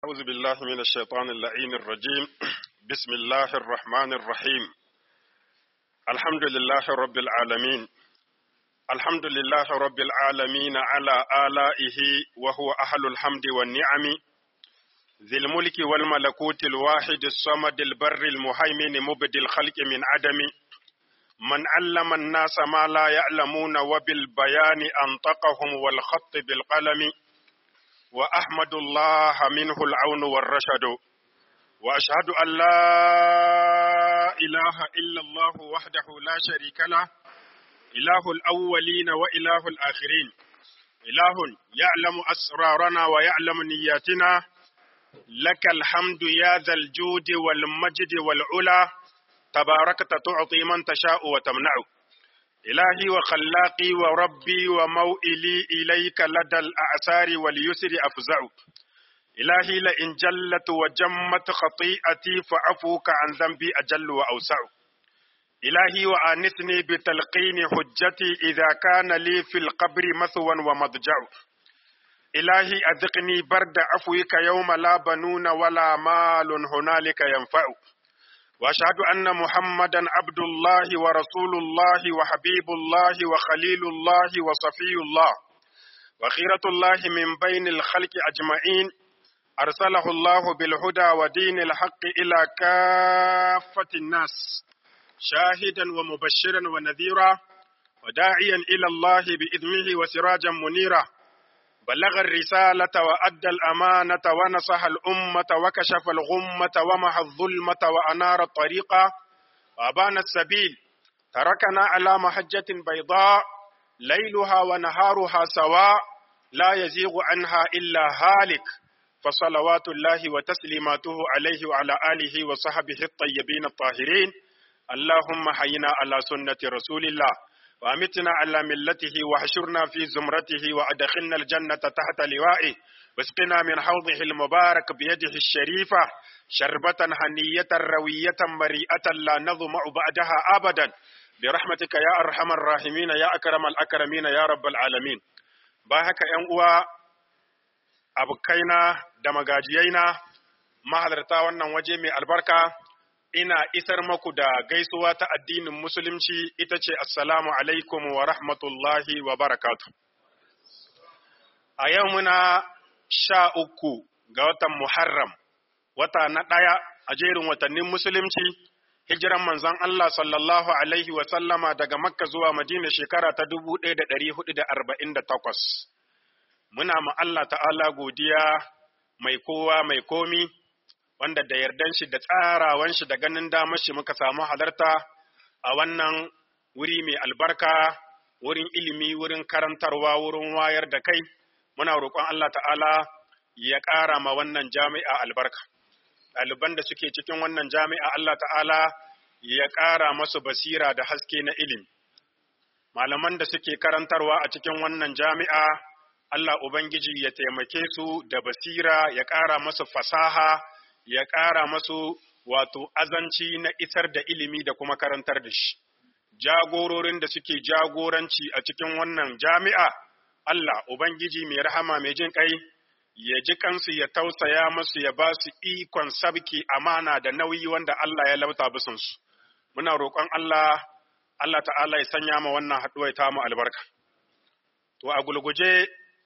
أعوذ بالله من الشيطان اللعين الرجيم بسم الله الرحمن الرحيم الحمد لله رب العالمين الحمد لله رب العالمين على آلائه وهو أهل الحمد والنعم ذي الملك والملكوت الواحد الصمد البر المهيمن مبدي الخلق من عدم من علم الناس ما لا يعلمون وبالبيان أنطقهم والخط بالقلم وأحمد الله منه العون والرشد وأشهد أن لا إله إلا الله وحده لا شريك له إله الأولين وإله الآخرين إله يعلم أسرارنا ويعلم نياتنا لك الحمد يا ذا الجود والمجد والعلا تباركت تعطي من تشاء وتمنع إلهي وخلاقي وربي وموئلي إليك لدى الأعسار واليسر أفزع إلهي لئن جلت وجمت خطيئتي فعفوك عن ذنبي أجل وأوسع إلهي وآنسني بتلقين حجتي إذا كان لي في القبر مثوى ومضجع إلهي أذقني برد عفوك يوم لا بنون ولا مال هنالك ينفع واشهد ان محمدا عبد الله ورسول الله وحبيب الله وخليل الله وصفي الله وخيرة الله من بين الخلق اجمعين ارسله الله بالهدى ودين الحق الى كافة الناس شاهدا ومبشرا ونذيرا وداعيا الى الله باذنه وسراجا منيرا بلغ الرسالة وأدى الأمانة ونصح الأمة وكشف الغمة ومحى الظلمة وأنار الطريق وأبان السبيل تركنا على محجة بيضاء ليلها ونهارها سواء لا يزيغ عنها إلا هالك فصلوات الله وتسليماته عليه وعلى آله وصحبه الطيبين الطاهرين اللهم حينا على سنة رسول الله وأمتنا على ملته وحشرنا في زمرته وأدخلنا الجنة تحت لوائه واسقنا من حوضه المبارك بيده الشريفة شربة هنية روية مريئة لا نظمع بعدها أبدا برحمتك يا أرحم الراحمين يا أكرم الأكرمين يا رب العالمين باهك ينقوى أبكينا دمغاجيينا mahalarta wannan waje mai albarka ina isar maku da gaisuwa ta addinin musulunci ita ce assalamu alaikum wa rahmatullahi wa barakatu. A yau muna sha uku ga watan Muharram, wata na ɗaya a jerin watannin musulunci, hijiran manzon Allah sallallahu alaihi wa sallama daga Makka zuwa Madina shekara ta dubu ɗaya da ɗari hudu da arba'in da takwas. Muna ma Allah ta'ala godiya mai kowa mai komi. wanda da yardan shi da tsarawan shi da ganin damar shi muka samu halarta a wannan wuri mai albarka wurin ilimi wurin karantarwa wurin wayar da kai muna roƙon Allah ta'ala ya ƙara ma wannan jami'a albarka ɗaliban da suke cikin wannan jami'a Allah ta'ala ya ƙara masu basira da haske na ilimi malaman da suke karantarwa a cikin wannan jami'a Allah Ubangiji ya taimake su da basira ya ƙara masu fasaha ya ƙara masu wato azanci na isar da ilimi da kuma karantar da shi. Jagororin da suke jagoranci a cikin wannan jami'a, Allah, Ubangiji mai rahama mai jin ƙai, ya ji kansu ya tausaya masu ya ba su ikon sabki amana da nauyi wanda Allah ya lauta bisansu. Muna roƙon Allah, Allah ta'ala ya sanya ma wannan haɗuwa ta mu albarka. To, a gulguje,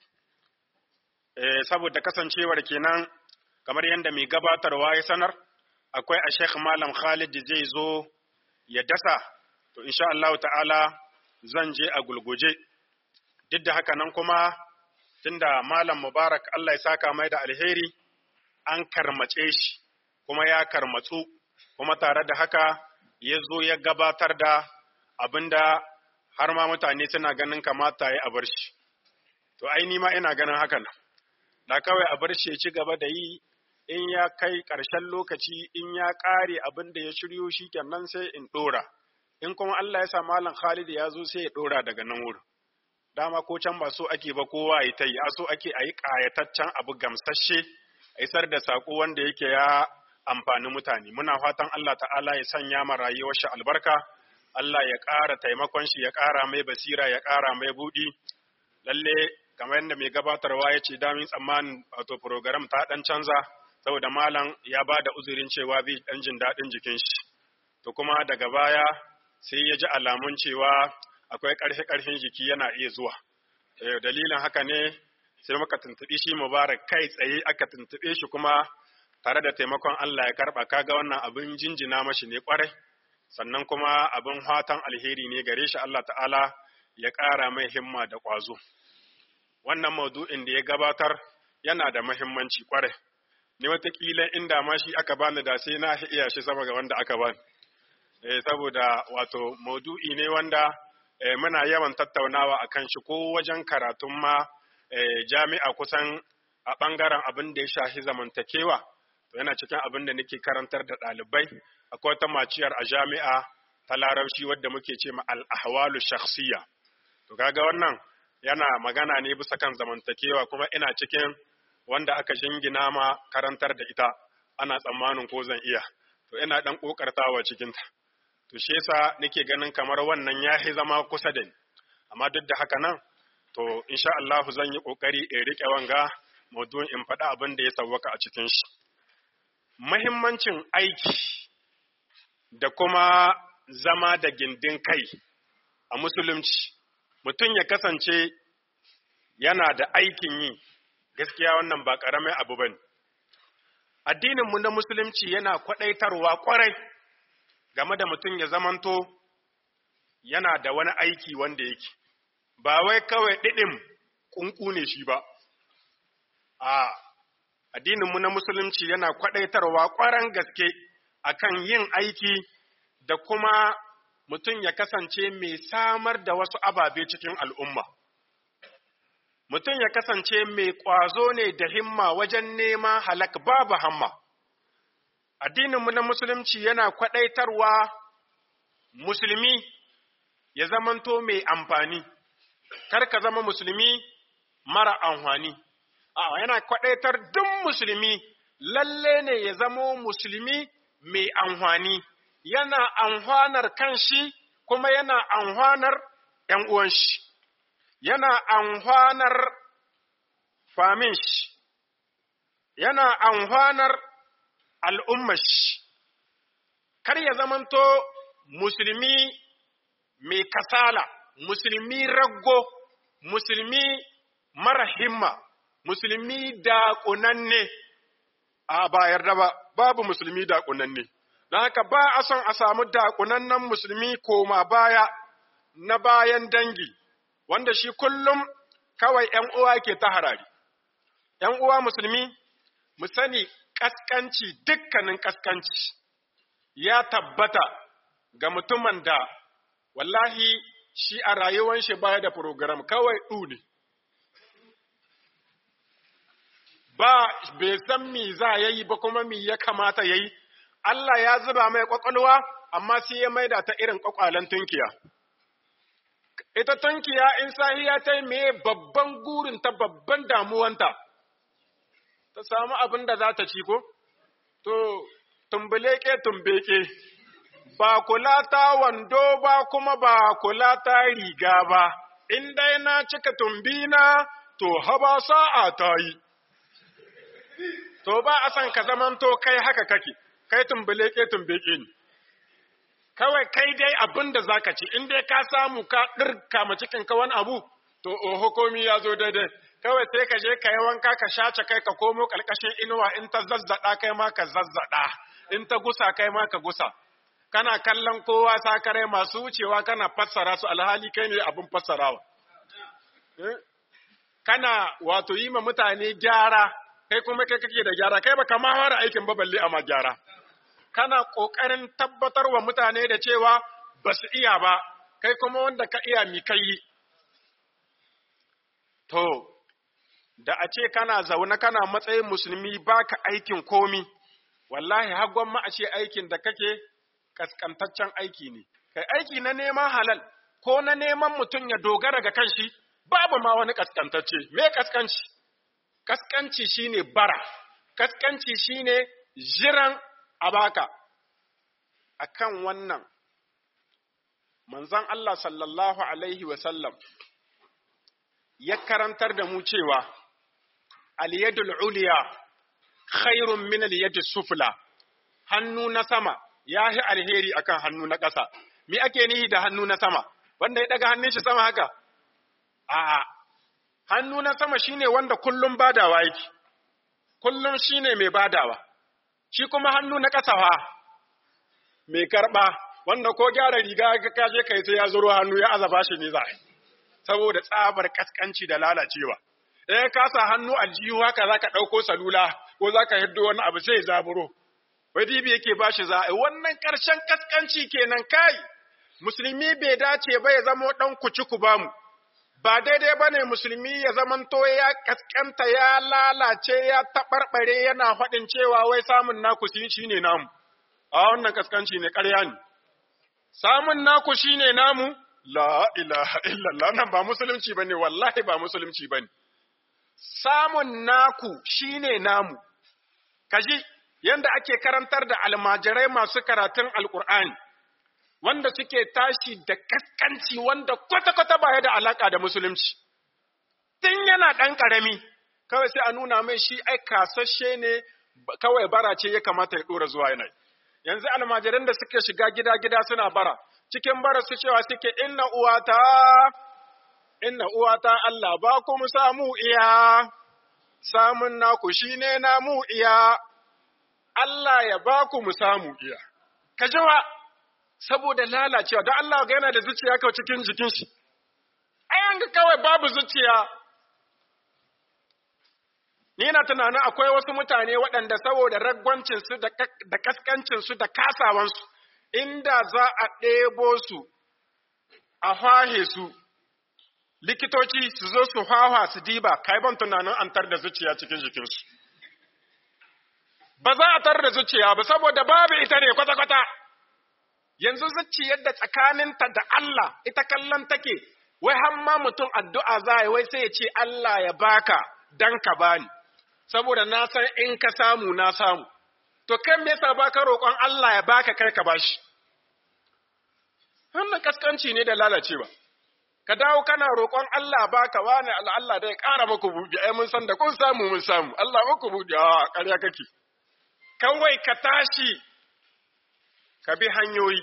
eh, saboda kasancewar kenan kamar yadda mai gabatarwa ya sanar akwai a Sheikh Malam Khalid zai zo ya dasa to insha Allah ta'ala zan je a gulguje duk da haka nan kuma tunda Malam Mubarak Allah ya saka mai da alheri an karmace shi kuma ya karmatsu kuma tare da haka ya zo ya gabatar da abinda har ma mutane suna ganin kamata ya a bar shi to ai ni ma ina ganin haka nan da kawai a bar shi ya ci gaba da yi in ya kai ƙarshen lokaci in ya ƙare abin da ya shiryo shi kenan sai in ɗora in kuma Allah ya sa malam Khalid ya zo sai ya ɗora daga nan wurin dama ko can ba so ake ba kowa ya ta yi a so ake a yi ƙayataccen abu gamsasshe a isar da saƙo wanda yake ya amfani mutane muna fatan Allah ta'ala ya sanya ma rayuwar shi albarka Allah ya ƙara taimakon shi ya ƙara mai basira ya ƙara mai buɗi lalle kamar yadda mai gabatarwa ya ce damin tsammanin wato program ta dan canza saboda malam ya ba da uzurin cewa bai ɗan jin daɗin jikin shi to kuma daga baya sai ya ji alamun cewa akwai ƙarfi-ƙarfin jiki yana iya zuwa dalilin haka ne sai muka tuntuɓi shi mubarak kai tsaye aka tuntuɓe shi kuma tare da taimakon Allah ya karɓa kaga wannan abin jinjina mashi ne ƙwarai sannan kuma abin fatan alheri ne gare shi Allah ta'ala ya ƙara mai himma da ƙwazo wannan maudu'in da ya gabatar yana da mahimmanci ƙwarai ni watakila inda ma shi aka bani da sai na iya shi sama ga wanda aka bani eh, saboda wato maudu'i ne wanda eh, muna yawan tattaunawa akan shi ko wajen karatun ma eh, jami'a kusan a ɓangaren abin da ya shafi zamantakewa to yana cikin abin da nake karantar da ɗalibai akwai wata maciyar a jami'a ta larabci wadda muke ce ma al-ahwalu shakhsiyya to kaga wannan yana magana ne bisa kan zamantakewa kuma ina cikin wanda aka shingina ma karantar da ita ana tsammanin ko zan iya to ina dan kokartawa cikin ta to shi yasa nake ganin kamar wannan yahi zama kusa da ni amma duk da haka nan to insha Allah zan yi kokari in rike wanga maudu'in in faɗa abin da ya sawwaka a cikin shi muhimmancin aiki da kuma zama da gindin kai a musulunci mutum ya kasance yana da aikin yi gaskiya wannan ba ƙaramin abu ba ne addininmu na musulunci yana kwaɗaitarwa ƙwarai game da mutum ya zamanto yana da wani aiki wanda yake ba wai kawai ɗiɗin ƙunƙu ne shi ba a addininmu na musulunci yana kwaɗaitarwa ƙwaran gaske akan yin aiki da kuma mutum ya kasance mai samar da wasu ababe cikin al'umma. Mutum ya kasance mai ƙwazo ne da himma wajen nema halak babu hamma. Addininmu na Musulunci yana kwaɗaitarwa musulmi ya zamanto mai amfani, kar ka zama musulmi mara amfani. A yana kwaɗaitar duk musulmi lalle ne ya zamo musulmi mai amfani. yana amfanar kanshi kuma yana amfanar ‘yan uwan shi, yana amfanar famin shi, yana amfanar al'ummar shi, kar ya zamanto musulmi mai kasala, musulmi raggo, musulmi mara himma, musulmi daƙunanne, a ba yarda ba, babu musulmi daƙunanne. don haka ba a son a samu dakunannen musulmi koma baya na bayan dangi, wanda shi kullum kawai ‘yan uwa ke ta harari. ‘Yan uwa musulmi, mu sani ƙasƙanci dukkanin ƙasƙanci ya tabbata ga mutumin da wallahi shi a rayuwan shi baya da program kawai ɗu ne. Ba bai san mi za ya yi ba kuma mi ya kamata ya yi, Allah ya zuba mai ƙwaƙwalwa, amma sai ya maida ta irin ƙwaƙwalen tunkiya. Ita tunkiya in sahiya ta yi me babban gurin ta babban damuwanta, ta samu abin da za ta ci ko? To, tumbuleke tumbeke, ba kula ta wando ba kuma ba kula ta riga ba, in dai na cika tumbina, to haba sa'a ta yi. To ba a san ka zamanto kai haka kake. kai tumbuleke tumbeke ne kawai kai dai abin da zaka ci in dai ka samu ka ɗirka ma cikin ka wani abu to oho komi ya zo daidai kawai sai ka je ka yi wanka ka shace kai ka komo ƙarƙashin inuwa in ta zazzaɗa kai ma ka zazzaɗa in ta gusa kai ma ka gusa kana kallon kowa sakare masu wucewa kana fassara su alhali kai ne abin fassarawa kana wato yi ma mutane gyara kai kuma kai kake da gyara kai baka ma fara aikin ba balle amma gyara kana kokarin tabbatar wa mutane da cewa ba su iya ba kai kuma wanda ka iya mi kai to da a ce kana zaune kana matsayin musulmi baka aikin komi wallahi har ma a ce aikin da kake kaskantaccen aiki ne kai aiki na neman halal ko na neman mutum ya dogara ga kanshi babu ma wani kaskantacce me kaskanci kaskanci shine bara kaskanci shine jiran abaka akan wannan manzon Allah sallallahu alaihi wa sallam ya karantar da mu cewa al-yadul uliya khairun min al-yadi sufla hannu na sama yahi alheri akan hannu na ƙasa me ake nihi da hannu na sama wanda ya daga hannun shi sama haka a'a hannu na sama shine wanda kullum badawa yake kullum shine mai badawa shi kuma hannu na ƙasa fa mai karɓa wanda ko gyara riga ka kaje kai sai ya zuro hannu ya azaba shi ne za saboda tsabar kaskanci da lalacewa eh ka sa hannu aljihu haka zaka ɗauko salula ko zaka hiddo wani abu sai zaburo wai dibi yake bashi za wannan ƙarshen kaskanci kenan kai musulmi bai dace ba ya zama ɗan kuci ku bamu ba daidai ba ne musulmi ya zamanto ya kaskanta ya lalace ya taɓarɓare yana faɗin cewa wai samun naku shi ne namu a wannan kaskanci ne ƙarya ne samun naku shi ne namu la ilaha illallah nan ba musulunci ba ne wallahi ba musulunci ba ne samun naku shi ne namu kaji yanda ake karantar da almajirai masu karatun alƙur'ani wanda suke tashi da kaskanci wanda kwata-kwata baya da alaka da musulunci. Tun yana ɗan ƙarami, kawai sai a nuna mai shi ai kasashe ne kawai bara ce ya kamata ya ɗora zuwa yanayi. Yanzu almajiran da suke shiga gida-gida suna bara, cikin bara su cewa suke inna uwata, inna uwata Allah ba ku mu samu iya, samun naku shi ne namu iya, Allah ya ba ku mu samu iya. Ka jiwa, saboda lalacewa don Allah ga yana da zuciya kawai cikin jikin shi ayan ga kawai babu zuciya ni na tunanin akwai wasu mutane waɗanda saboda ragwancinsu da kaskancinsu da kasawansu inda za a ɗebo su a fahe su likitoci su zo su hawa su diba kai ban tunanin an tar da zuciya cikin jikinsu ba za a tar da zuciya ba saboda babu ita ne kwata-kwata yanzu zuciyar da tsakaninta da Allah ita kallon take wai har ma mutum addu'a za yi wai sai ya ce Allah ya baka dan ka bani saboda na san in ka samu na samu to kan me yasa baka roƙon Allah ya baka kai ka bashi wannan kaskanci ne da lalacewa ka dawo kana roƙon Allah baka wani Allah da ya ƙara muku buɗe ai mun san da kun samu mun samu Allah muku buɗe a ƙarya kake kawai ka tashi ka bi hanyoyi.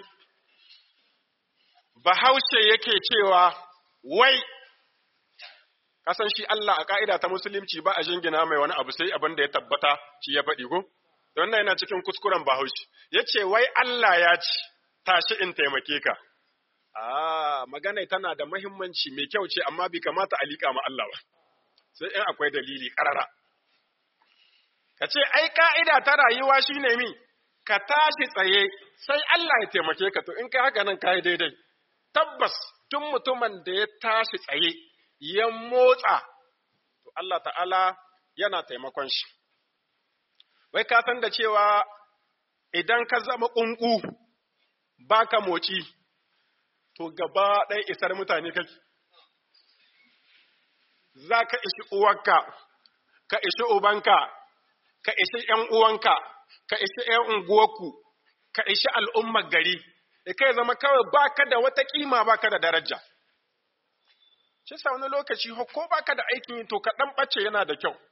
Bahaushe yake cewa, wai, kasan shi Allah a ƙa'ida ta musulunci ba a jingina mai wani abu sai abin da ya tabbata shi ya faɗi ko? Don nan yana cikin kuskuren Bahaushe. Ya ce, wai Allah ya ci, tashi in taimake ka. Ah, magana tana da mahimmanci mai kyau ce, amma bai kamata a liƙa ma Allah ba. Sai in akwai dalili ƙarara. Ka ce, ai, ƙa'ida ta rayuwa shi ne mi, ka tashi tsaye sai Allah ya taimake ka to in kai haka nan kai daidai tabbas duk mutumin da ya tashi tsaye ya motsa to Allah ta'ala yana taimakon shi wai ka san da cewa idan ka zama ƙunƙu baka moci to gaba ɗaya isar mutane kake za ka ishi uwarka ka ishi ubanka ka ishi ‘yan uwanka ka ishi ‘yan unguwarku, ka ishi al'ummar gari, da kai zama kawai baka da wata kima baka da daraja. Shi sa wani lokaci ko baka da aikin yi to ka ɗan ɓace yana da kyau.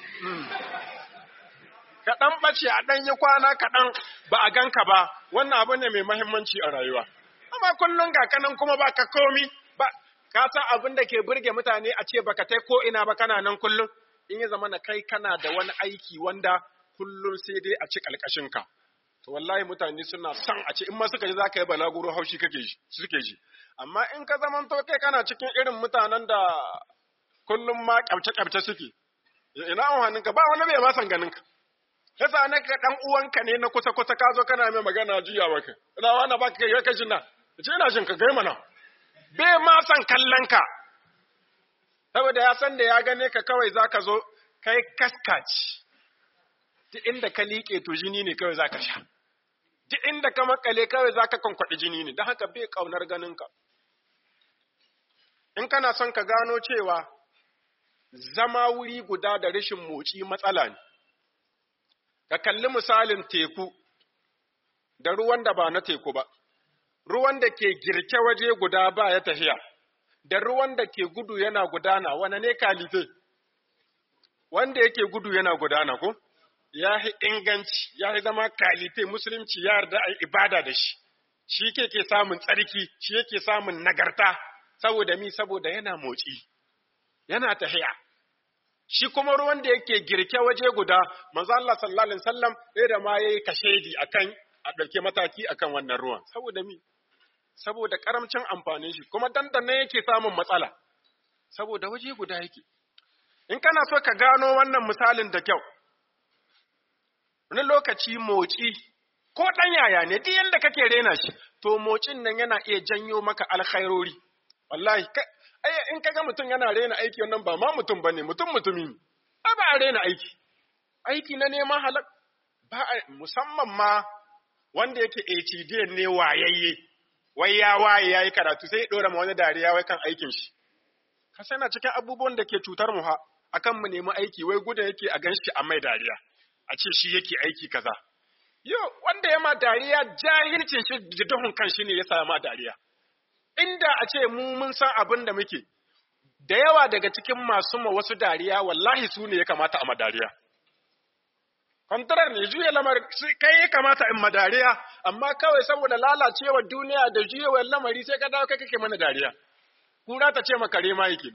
Ka ɗan ɓace a ɗan yi kwana kaɗan ba a ganka ba, wannan abu ne mai mahimmanci a rayuwa. Amma kullum ga kanan kuma ba ka komi, ba, ka san abin da ke burge mutane a ce baka tai ko ina ba kana nan kullum, in ya zama na kai kana da wani aiki wanda kullum sai dai a ci ƙalƙashinka. To wallahi mutane suna son a ce in ma suka ji za ka yi balaguro haushi kake ji, suke ji. Amma in ka zaman to kai kana cikin irin mutanen da kullum ma ƙyabce-ƙyabce suke. Ina amfanin ka ba wani bai ma san ganin ka. Yasa na ka dan uwanka ne na kusa kusa ka zo kana mai magana juya maka. Ina wani ba ka kai ka jin na. Ce ina jin ka gai mana. Bai ma san kallon ka. Saboda ya san da ya gane ka kawai zaka zo kai kaskaci. duk inda ka liƙe to jini ne kawai zaka sha duk inda ka makale kawai zaka kwankwaɗi jini ne don haka bai ƙaunar ganinka in kana son ka gano cewa zama wuri guda da rashin motsi matsala ne ka kalli misalin teku da ruwan da ba na teku ba ruwan da ke girke waje guda ba ya tafiya da ruwan da ke gudu yana gudana wane ne kalife wanda yake gudu yana gudana ko ya yi inganci ya yi zama kalite musulunci ya yarda a ibada da shi shi ke ke samun tsarki shi yake samun nagarta saboda mi saboda yana motsi yana tahiya shi kuma ruwan da yake girke waje guda manzo Allah sallallahu alaihi wasallam sai da ma yayi kashedi akan a dauke mataki akan wannan ruwan saboda mi saboda karamcin amfanin shi kuma dandana yake samun matsala saboda waje guda yake in kana so ka gano wannan misalin da kyau wani lokaci motsi ko ɗan yaya ne duk yanda kake rena shi to motsin nan yana iya janyo maka alkhairori wallahi ai in kaga mutum yana rena aiki wannan ba ma mutum bane mutum mutumi ne ai ba a rena aiki aiki na neman halak ba musamman ma wanda yake HDN ne wayayye wai ya waye yayi karatu sai ya dora ma wani dariya wai kan aikin shi ka sana cikin abubuwan da ke cutar mu ha akan mu nemi aiki wai guda yake a ganshi a mai dariya a ce shi yake aiki kaza yo wanda ya ma dariya jahilcin shi da duhun kan shi ne ya sa ma dariya inda a ce mu mun san abin da muke da yawa daga cikin masu ma wasu dariya wallahi su ne ya kamata a ma dariya kwantarar ne juya lamar kai ya kamata in ma dariya amma kawai saboda lalacewar duniya da juyewar lamari sai ka dawo kai kake mana dariya kura ta ce makare ma yake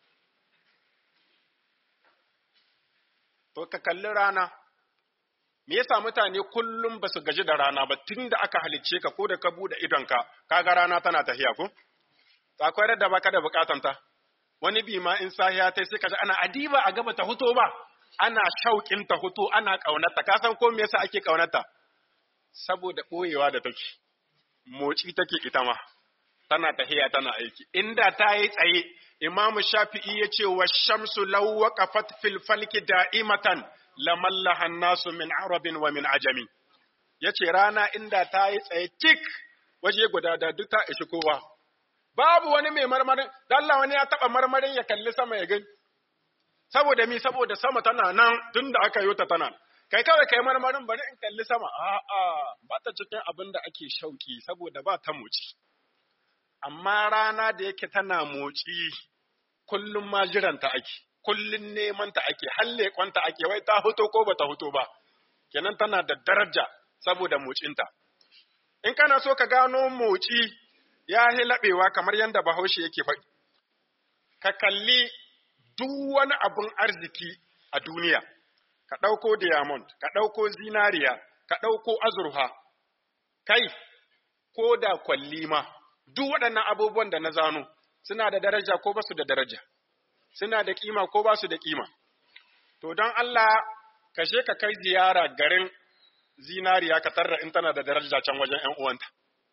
to ka kalli rana me yasa mutane kullum ba su gaji da rana ba tun da aka halicce ka ko da ka bude idonka kaga rana tana tafiya ko akwai da baka da bukatanta wani bi ma in sahiya tai sai kaji ana adiba a gaba ta huto ba ana shauƙin ta huto ana kaunarta ka san ko me yasa ake kaunarta saboda boyewa da take moci take ita ma tana tahiya tana aiki inda ta yi tsaye imamu shafi'i ya ce wa shamsu law waqafat fil falki da'imatan lamallaha nasu min arabin wa min ajami yace rana inda ta yi tsaye tik waje guda da duk ta ishi kowa babu wani mai marmarin da Allah wani ya taba marmarin ya kalli sama ya gani saboda mi saboda sama tana nan tunda aka yi ta tana kai kawai kai marmarin bari in kalli sama a'a ba ta cikin abin da ake shauki saboda ba ta moci amma rana da yake tana moci kullum ma jiranta ake kullun neman ta ake halle kwanta ake wai ta huto ko bata huto ba kenan tana da daraja saboda mocinta in kana so ka gano moci ya yi laɓewa kamar yadda bahaushe yake faɗi ka kalli duk wani abun arziki a duniya ka ɗauko diamond ka ɗauko zinariya ka ɗauko azurfa kai ko da kwalli ma duk waɗannan abubuwan da na zano suna da daraja ko ba su da daraja suna da kima ko ba su da kima. To don Allah kashe ka kai ziyara garin zinariya ka tarra in tana da daraja can wajen ‘yan uwanta.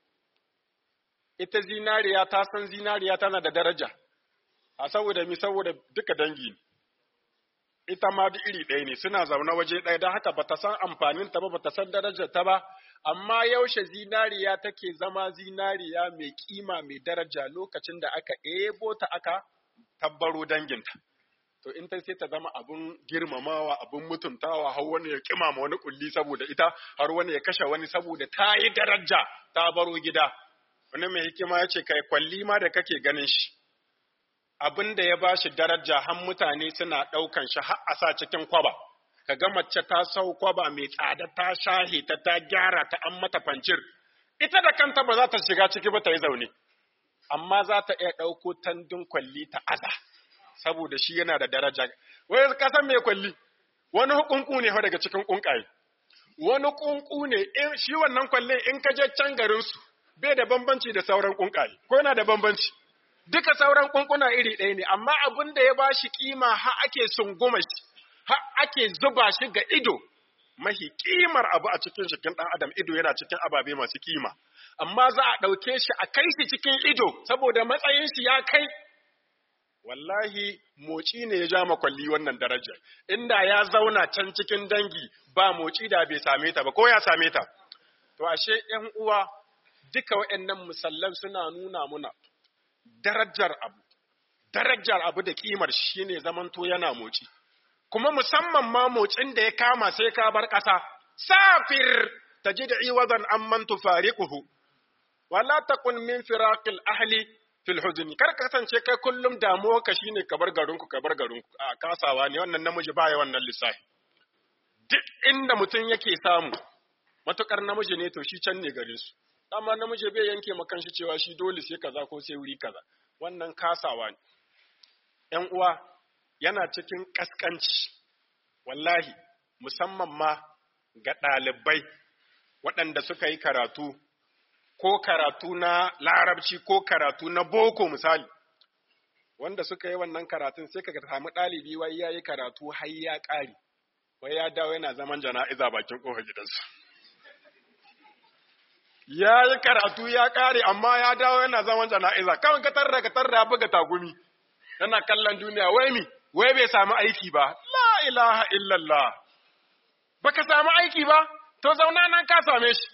Ita zinariya ta san zinariya tana da daraja, a saboda mi saboda duka dangi ne. Ita ma duk iri ɗaya ne suna zaune waje ɗaya don haka bata san amfanin ta ba bata san darajar ta ba, amma yaushe zinariya take zama zinariya mai kima mai daraja lokacin da aka ebo ta aka tabbaro danginta. To in ta sai ta zama abun girmamawa, abun mutuntawa, har wani ya kimama wani kulli saboda ita, har wani ya kashe wani saboda ta yi daraja ta baro gida. Wani mai hikima ya ce, kai kwalli ma da kake ganin shi. Abin da ya ba shi daraja har mutane suna ɗaukan shi har a sa cikin kwaba. Ka ga mace ta sau kwaba mai tsada ta shahe ta ta gyara ta an mata fancir. Ita da kanta ba za ta shiga ciki ba ta yi zaune. amma za ta iya ɗauko tandun kwalli ta aza, saboda shi yana da daraja. Wai kasan mai kwalli, wani hukunku ne daga cikin ƙunƙaye. Wani ƙunƙu ne, shi wannan kwallon in ka je can garinsu, bai da bambanci da sauran ƙunƙaye, ko yana da bambanci. Duka sauran ƙunƙuna iri ɗaya ne, amma abin da ya ba shi ƙima har ake sunguma shi, har ake zuba shi ga ido, mahi kimar abu a cikin jikin ɗan adam ido yana cikin ababe masu kima amma za a ɗauke shi a kai shi cikin ido saboda matsayin shi ya kai wallahi moci ne ya ja makwalli wannan darajar inda ya zauna can cikin dangi ba moci da bai same ta ba ko ya same ta to ashe ƴan uwa duka waɗannan musallan suna nuna muna darajar abu darajar abu da kimar shine zamanto yana moci kuma musamman ma motsin da ya kama sai ka bar ƙasa, safir ta ji da iwazan an man tufariquhu wala takun min firaqil ahli fil huzni kar ka kasance kai kullum damuwa ka shine ka bar garinku ka bar garinku a kasawa ne wannan namiji baya wannan lissafi duk inda mutum yake samu matukar namiji ne to shi can ne gare su amma namiji bai yanke makan shi cewa shi dole sai kaza ko sai wuri kaza wannan kasawa ne ‘yan uwa yana cikin ƙasƙanci wallahi musamman ma ga ɗalibai waɗanda suka yi karatu ko karatu na larabci ko karatu na boko misali wanda suka yi wannan karatun sai ka samu ɗalibi wai ya yi karatu har ya ƙari wai ya dawo yana zaman jana'iza bakin ƙofar gidansu ya yi karatu ya ƙare amma ya dawo yana zaman jana'iza kawai ka tarra ka tarra buga tagumi yana kallon duniya wai mi wai bai samu aiki ba la ilaha illallah baka samu aiki ba to zauna nan ka same shi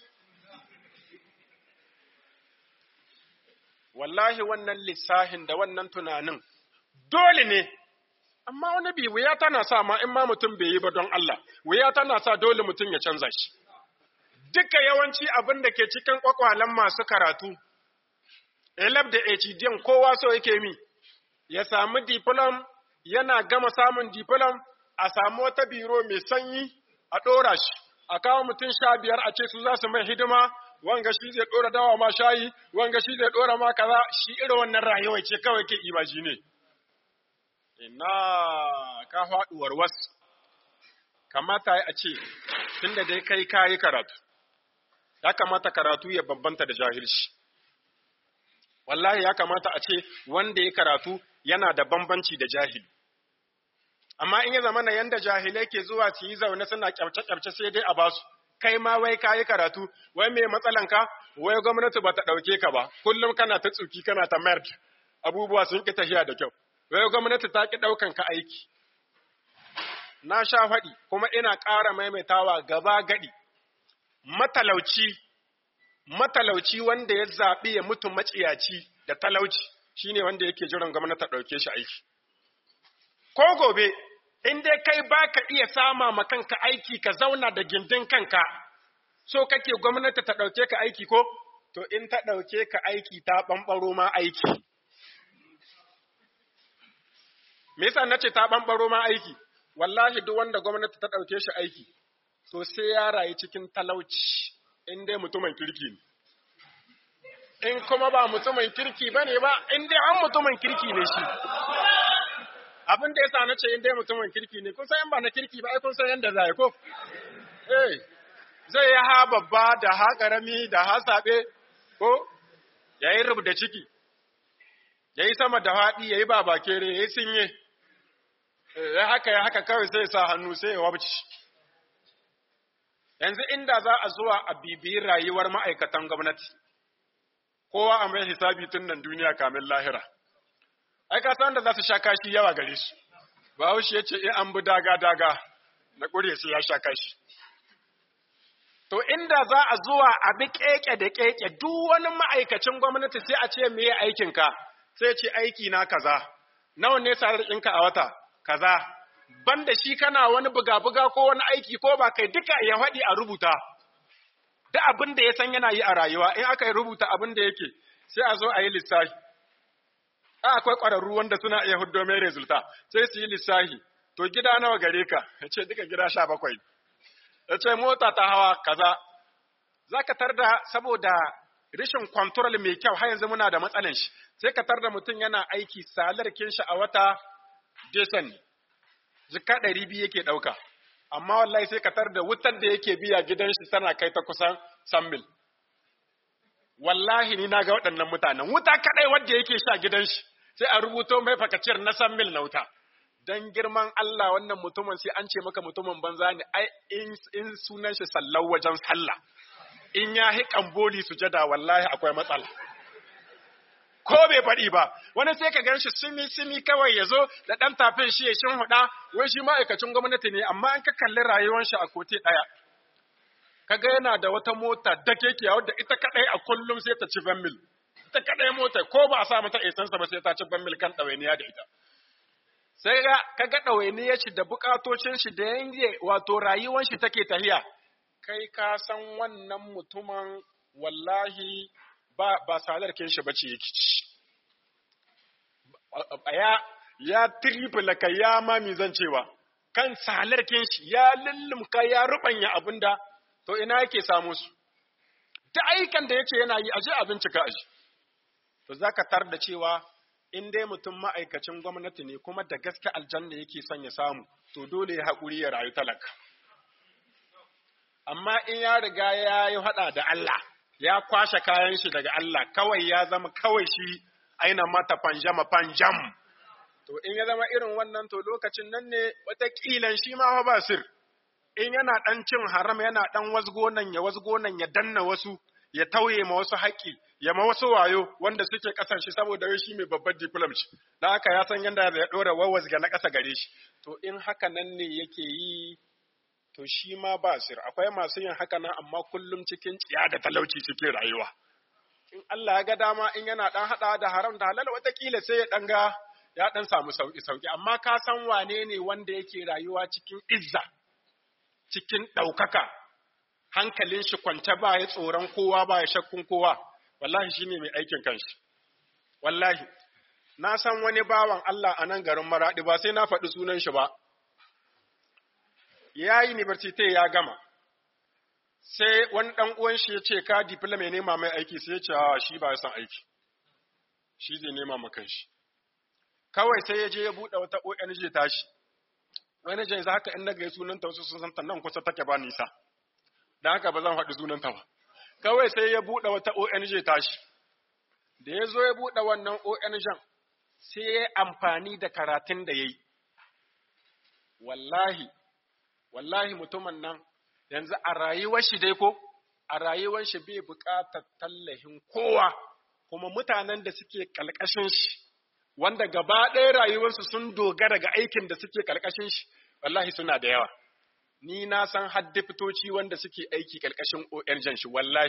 wallahi wannan lissahin da wannan tunanin dole ne amma wani bi wuya tana sa ma in ma mutum bai yi ba don Allah wuya tana sa dole mutum ya canza shi duka yawanci abin da ke cikin kwakwalen masu karatu elab da HDM kowa so yake mi ya samu diplom yana gama samun diplom a samu wata biro mai sanyi a ɗora shi a kawo mutum sha biyar a ce su za su mai hidima wanga shi zai ɗora dawa ma shayi wanga shi zai ɗora ma kaza shi irin wannan rayuwa ce kawai ke imaji ne ina ka faɗuwar wasu kamata a ce tunda dai kai ka yi karatu ya kamata karatu ya bambanta da jahilci wallahi ya kamata a ce wanda ya karatu yana da bambanci da jahili amma in ya zama na yanda jahilai ke zuwa su yi zaune suna kyamce-kyamce sai dai a basu kai ma wai ka yi karatu wai me matsalanka wai gwamnati ba ta ɗauke ka ba kullum kana ta tsuki kana ta mayar abubuwa sun ƙi tafiya da kyau wai gwamnati ta ƙi ɗaukan ka aiki na sha faɗi kuma ina ƙara maimaitawa gaba gaɗi matalauci matalauci wanda ya zaɓi ya mutu maciyaci da talauci shine wanda yake jiran gwamnati ta ɗauke shi aiki ko gobe in dai kai baka iya sama ma kanka aiki ka zauna da gindin kanka so kake gwamnati ta ɗauke ka aiki ko to in ta ɗauke ka aiki ta ɓamɓaro ma aiki me yasa nace ta ɓamɓaro ma aiki wallahi duk wanda gwamnati ta ɗauke shi aiki to sai ya rayu cikin talauci in dai mutumin kirki ne in kuma ba mutumin kirki bane ba in dai an mutumin kirki ne shi abin da yasa nace in dai mutumin kirki ne kun san in ba na kirki ba ai kun san yanda zai ko eh zai yi ha babba da ha karami da ha sabe ko yayi rubda ciki yayi sama da haɗi yayi babakere yayi sinye ya haka ya haka kawai sai sa hannu sai ya wabci yanzu inda za a zuwa a bibiyi rayuwar ma'aikatan gwamnati kowa a mai hisabi tun nan duniya kamin lahira ai ka san da za su sha kashi yawa gare su bahaushe ya ce in an bi daga daga na ƙure su ya sha kashi to inda za a zuwa a bi keke da keke duk wani ma'aikacin gwamnati sai a ce me aikinka sai ce aiki na kaza nawa ne sarar ɗinka a wata kaza banda shi kana wani buga-buga ko wani aiki ko ba kai duka ya faɗi a rubuta duk abin da ya san yana yi a rayuwa in aka yi rubuta abin da yake sai a zo a yi lissafi a akwai ƙwararru wanda suna iya huddo mai resulta sai su yi lissafi to gida nawa gare ka ya ce duka gida sha bakwai ya ce mota ta hawa kaza za ka tar da saboda rashin kwantarol mai kyau har yanzu muna da matsalan shi sai ka tar da mutum yana aiki salarkin shi a wata desan jika ɗari biyu yake ɗauka amma wallahi sai ka tar da wutar da yake biya gidan shi tana kai ta kusan sammil wallahi ni na ga waɗannan mutanen wuta kaɗai wadda yake sha gidan shi sai a rubuto mai fakaciyar na sammil na wuta dan girman Allah wannan mutumin sai an ce maka mutumin banza ne ai in sunan shi sallau wajen sallah in ya hi kamboli sujada wallahi akwai matsala ko bai faɗi ba wani sai ka gan shi simi simi kawai ya zo da ɗan tafin shi ya shin huɗa wai shi ma'aikacin gwamnati ne amma an ka kalli rayuwar shi a kote ɗaya kaga yana da wata mota da keke wadda ita kadai a kullum sai ta ci ban mil ita kadai mota ko ba a sa mata esansa ba sai ta ci ban mil kan ɗawainiya da ita sai ga kaga ɗawainiyar shi da bukatocin shi da yanke wato rayuwar shi take tahiya kai ka san wannan mutumin wallahi ba ba salarkin shi bace yake ci ya ya triple ka ya mami zan cewa kan salarkin shi ya lullumka ya rubanya abinda to ina yake samu su ta aikan da yake yana yi aje a bincika aji to zaka tar da cewa in dai mutum ma'aikacin gwamnati ne kuma da gaske aljanna yake son ya samu to dole ya haƙuri ya rayu talaka amma in ya riga ya yi haɗa da Allah ya kwashe kayan shi daga Allah kawai ya zama kawai shi aina mata panjama panjam to in ya zama irin wannan to lokacin nan ne wataƙilan shi ma ba sir in yana ɗan cin haram yana ɗan wasgo nan ya wasgo nan ya danna wasu ya tauye ma wasu haƙƙi ya ma wasu wayo wanda suke ƙasan shi saboda shi mai babbar diplom ce dan haka ya san yadda ya ɗora wawas ga na ƙasa gare shi to in haka nan ne yake yi to shi ma ba sir akwai masu yin haka nan amma kullum cikin tsiya da talauci cikin rayuwa in Allah ya ga dama in yana ɗan haɗa da haram da halal watakila sai ya ɗan ga ya ɗan samu sauƙi sauƙi amma ka san wane ne wanda yake rayuwa cikin izza cikin ɗaukaka hankalin shi kwance ba ya tsoron kowa ba ya shakkun kowa wallahi shi ne mai aikin kanshi wallahi na san wani bawan Allah a nan garin maraɗi ba sai na faɗi sunan shi ba ya yi university ya gama sai wani ɗan uwan shi ya ce ka diploma ya nema mai aiki sai ya ce a shi ba ya san aiki shi zai nema ma kanshi kawai sai ya je ya buɗe wata ONG tashi wani jan za haka in na gai sunanta wasu sun santa nan kusa take ba nisa da haka ba zan faɗi sunanta ba kawai sai ya buɗe wata ONG tashi da ya zo ya buɗe wannan ONG sai ya amfani da karatun da ya yi wallahi wallahi mutumin nan yanzu a rayuwar shi dai ko a rayuwar shi bai buƙatar tallahin kowa kuma mutanen da suke ƙalƙashin shi wanda gaba ɗaya rayuwarsu sun dogara ga aikin da suke ƙarƙashin shi wallahi suna da yawa ni na san haddi fitoci wanda suke aiki ƙarƙashin ONG shi wallahi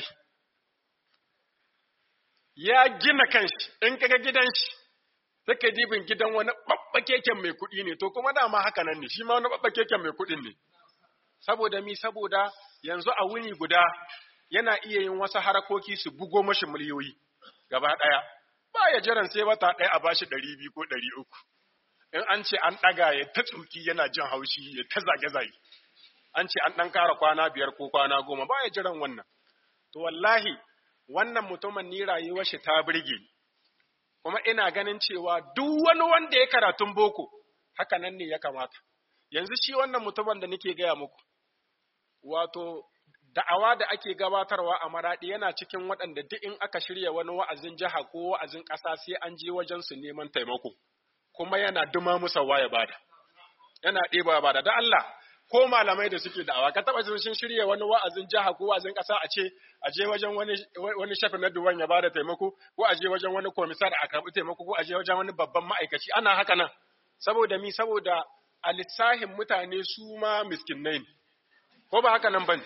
ya gina kanshi in kaga gidan shi take dibin gidan wani babba keken mai kuɗi ne to kuma dama haka nan ne shi ma wani babba keken mai kuɗin ne saboda mi saboda yanzu a wuni guda yana iya yin wasu harakoki su bugo mashi miliyoyi gaba ɗaya ba ya jiran sai wata ɗaya a bashi ɗari biyu ko ɗari uku in an ce an ɗaga ya ta tsuki yana jin haushi ya ta zage-zage an ce an ɗan kara kwana biyar ko kwana goma ba ya jiran wannan to wallahi wannan mutumin ni rayuwar shi ta birge kuma ina ganin cewa duk wani wanda ya karatun boko haka nan ne ya kamata yanzu shi wannan mutumin da nake gaya muku wato da'awa da ake gabatarwa a maraɗi yana cikin waɗanda duk in aka shirya wani wa'azin jiha ko wa'azin ƙasa sai an je wajen su neman taimako kuma yana duma musa ya bada yana ɗeba ya bada da Allah ko malamai da suke da'awa ka taɓa sun shirya wani wa'azin jiha ko wa'azin ƙasa a ce a je wajen wani wani shafi na duwan ya bada taimako ko a je wajen wani komisar a karɓi taimako ko a je wajen wani babban ma'aikaci ana haka nan saboda mi saboda a lissahin mutane su ma miskinai ne ko ba haka nan bane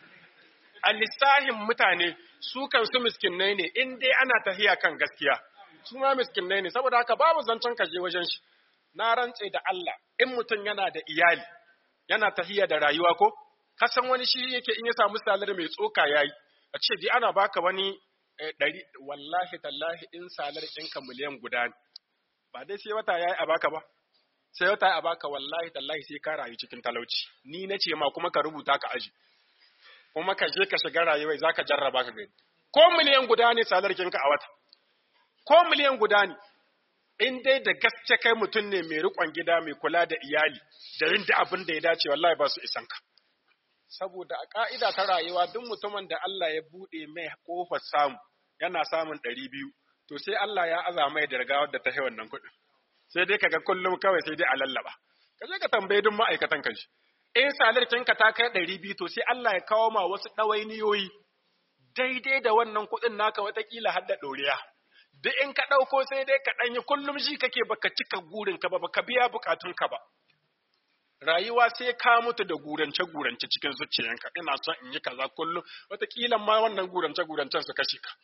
a lissahin mutane su kansu miskinai ne in dai ana tahiya kan gaskiya su ma miskinai ne saboda haka babu zancen kaje wajen shi na rantse da Allah in mutum yana da iyali yana tahiya da rayuwa ko kasan wani shi yake in ya samu salar mai tsoka yayi a ce dai ana baka wani ɗari wallahi tallahi in salar ɗinka miliyan guda ne ba dai sai wata yayi a baka ba sai wata a baka wallahi tallahi sai ka rayu cikin talauci ni na ce ma kuma ka rubuta ka aji kuma ka je ka shiga rayuwa za ka jarraba ka gani ko miliyan guda ne salarkinka a wata ko miliyan guda ne in dai da gaske kai mutum ne mai riƙon gida mai kula da iyali da yin da abin da ya dace wallahi ba su isan ka saboda a ka'ida ta rayuwa duk mutumin da Allah ya buɗe mai kofar samu yana samun ɗari biyu to sai Allah ya aza mai da rigawar da ta yi wannan kuɗin sai dai kaga kullum kawai sai dai a lallaba ka je ka tambaye duk ma'aikatan kan shi in salarkinka ta kai ɗari biyu to sai Allah ya kawo ma wasu ɗawainiyoyi daidai da wannan kuɗin naka watakila har da ɗoriya. Duk in ka ɗauko sai dai ka ɗanyi kullum shi kake baka cika gurinka ba baka biya bukatunka ba. Rayuwa sai ka mutu da gurance-gurance cikin zuciyanka ina son in yi kaza kullum watakila ma wannan gurance-gurancen su kashe ka.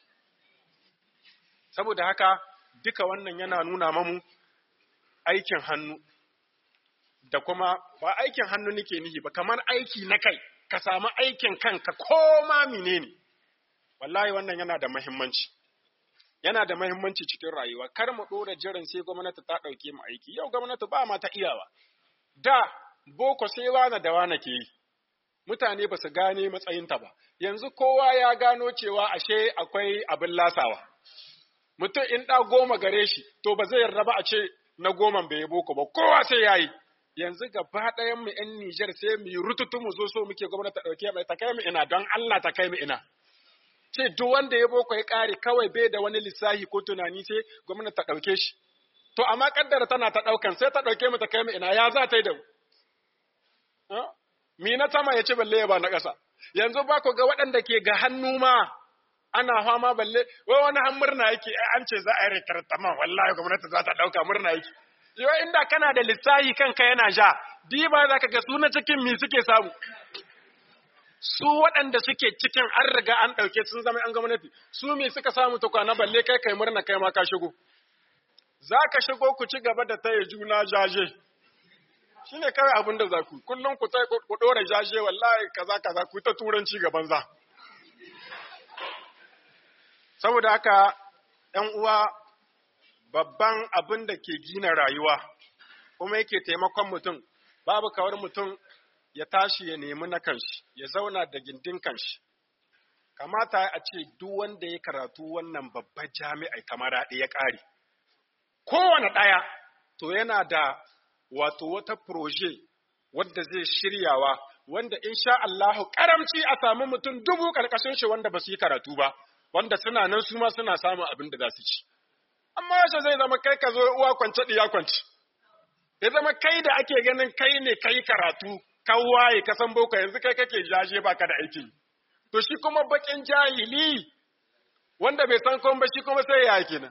Saboda haka duka wannan yana nuna mamu aikin hannu da kuma ba aikin hannu nake nihi ba kamar aiki na kai ka samu aikin kanka ko ma menene wallahi wannan yana da muhimmanci yana da muhimmanci cikin rayuwa kar mu dora jiran sai gwamnati ta dauke mu aiki yau gwamnati ba ma ta iyawa da boko sai wane da wane ke yi mutane ba su gane matsayinta ba yanzu kowa ya gano cewa ashe akwai abin lasawa mutum in ɗa goma gare shi to ba zai yarda ba a ce na goman bai yi boko ba kowa sai ya yi yanzu gaba ɗayan mu ‘yan Nijar sai mu yi rututu mu zo so muke gwamnati ta ɗauke mai ta kai mu ina don Allah ta kai mu ina. Ce duk wanda ya boko ya ƙare kawai bai da wani lissahi ko tunani sai gwamnati ta ɗauke shi. To amma kaddara tana ta ɗaukan sai ta ɗauke mu ta kai mu ina ya za ta yi da mu. Mi na sama ya ci balle ya ba na ƙasa. Yanzu ba ku ga waɗanda ke ga hannu ma ana fama balle wai wani han murna yake an ce za a yi rekartaman wallahi gwamnati za ta ɗauka murna yake. Yo inda kana da lissahi kanka yana ja, diba za ka ga su na cikin mi suke samu. Su waɗanda suke cikin an riga an ɗauke sun zama ‘yan gwamnati, su mi suka samu ta kwana balle kai kai murna kai ma ka shigo. Za ka shigo ku ci gaba da taya juna jaje. Shi ne kawai abin da za ku, kullum ku ku ɗora jaje wallahi kaza kaza ku ta turanci gaban za. Saboda haka ‘yan uwa babban abin da ke gina rayuwa kuma yake taimakon mutum babu kawar mutum ya tashi ya nemi na kanshi ya zauna da gindin kanshi kamata a ce duk wanda ya karatu wannan babban jami'ai kamar haɗe ya ƙare kowane ɗaya to yana da wato wata proje wadda zai shiryawa wanda insha Allahu karamci a samu mutum dubu ƙarƙashin shi wanda ba su yi karatu ba wanda suna nan su ma suna samun abin da za su ci amma yaushe zai zama kai ka zo uwa kwance ɗiya kwance ya zama kai da ake ganin kai ne kai karatu ka waye ka san boko yanzu kai kake jaje baka da aiki to shi kuma bakin jahili wanda bai san komai ba shi kuma sai ya kenan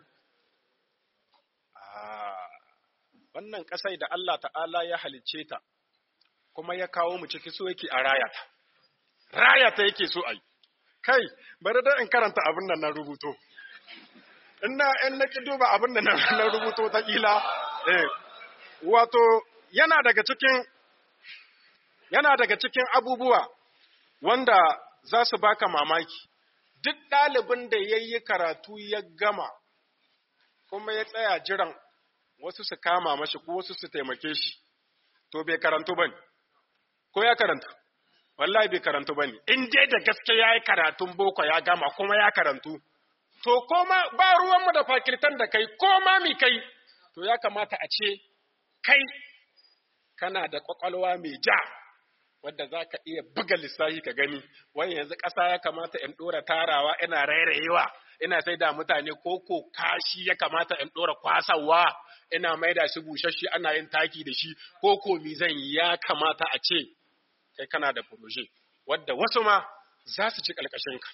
wannan kasai da Allah ta'ala ya halicce ta kuma ya kawo mu ciki so yake a rayata rayata yake so ai kai bari da in karanta abin nan na rubuto ina in na ki duba abin da na rubuto ta kila eh wato yana daga cikin yana daga cikin abubuwa wanda za su baka mamaki duk ɗalibin da ya yi karatu ya gama kuma ya tsaya jiran wasu su kama mashi ko wasu su taimake shi to bai karantu ba ne ko ya karantu wallahi bai karantu ba ne in dai da gaske ya yi karatun boko ya gama kuma ya karantu to koma ba ruwanmu da fakirtan da kai koma mi kai to ya kamata a ce kai kana da kwakwalwa mai ja wadda za ka iya buga lissafi ka gani wani yanzu ƙasa ya kamata in ɗora tarawa ina rairayewa ina sai da mutane koko kashi ya kamata in ɗora kwasawa ina mai da shi bushashe ana yin taki da shi koko mi zan ya kamata a ce kai kana da furoje wadda wasu ma za su ci ƙalƙashinka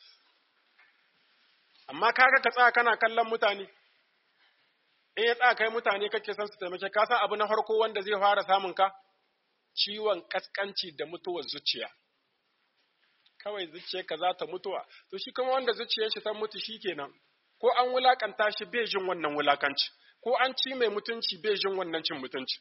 amma kaga ka tsaya kana kallon mutane in ya tsaya kai mutane kake son su taimake ka san abu na farko wanda zai fara samun ka ciwon kaskanci da mutuwar zuciya kawai zuciyarka za ta mutuwa to shi kuma wanda zuciyar shi ta mutu shikenan ko an wulakanta shi bai jin wannan wulakanci ko an ci mai mutunci bai jin wannan cin mutunci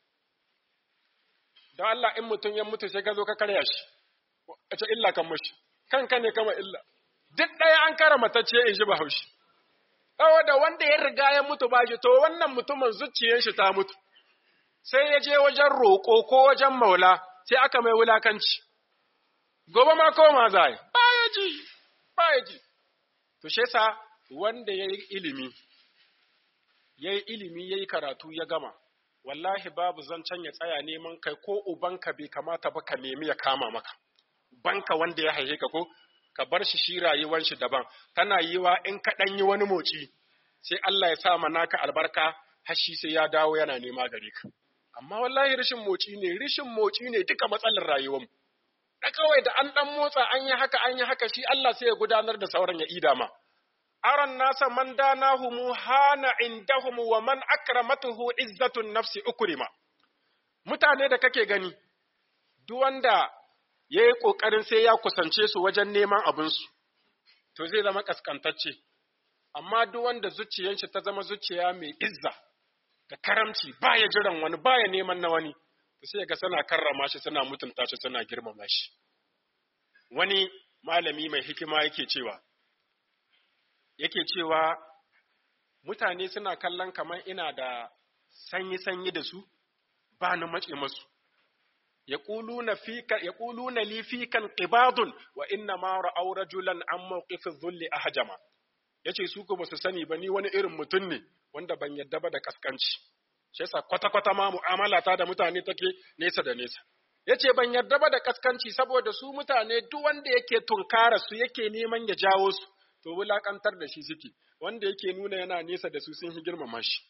don Allah in mutum ya mutu sai ka zo ka karya shi a ce illa kan mashi kanka ne kama illa duk ɗaya an kara matacce in ji bahaushe saboda wanda ya riga ya mutu ba shi to wannan mutumin zuciyar shi ta mutu sai ya je wajen roƙo ko wajen maula sai aka mai wulakanci gobe ma koma za yi ba ya ji ba ya ji to shi yasa wanda ya yi ilimi ya yi ilimi ya yi karatu ya gama wallahi babu zancen ya tsaya neman kai ko ubanka bai kamata ba ka nemi ya kama maka banka wanda ya haihe ka ko ka bar shi shi rayuwar shi daban tana yiwa in ka ɗan yi wani moci sai Allah ya sa naka albarka har shi sai ya dawo yana nema gare ka amma wallahi rashin moci ne rashin moci ne duka matsalar rayuwar mu da kawai da an dan motsa an yi haka an yi haka shi Allah sai ya gudanar da sauran ya ida ma aran nasa man danahumu hana indahum wa man akramatuhu izzatun nafsi ukrima mutane da kake gani duk wanda ya yi ƙoƙarin sai ya kusance su wajen neman abinsu, to zai zama ƙasƙantacce, amma duk wanda zuciyarshi ta zama zuciya mai izza da karamci ba ya jiran wani ba ya neman na wani, to sai ga suna karrama shi suna mutunta shi suna girmama shi. Wani malami mai hikima yake cewa, yake cewa mutane suna kallon kamar ina da sanyi-sanyi da su ba na mace masu. yaquluna fika yaquluna li fika qibadun wa inna ma ra'aw rajulan an mawqifi dhulli ahjama yace su ko basu sani ba ni wani irin mutum ne wanda ban yadda ba da kaskanci shi yasa kwata kwata ma mu'amala ta da mutane take nesa da nesa yace ban yarda ba da kaskanci saboda su mutane duk wanda yake tunkara su yake neman ya jawo su to wulakantar da shi suke wanda yake nuna yana nesa da su sun yi girmama shi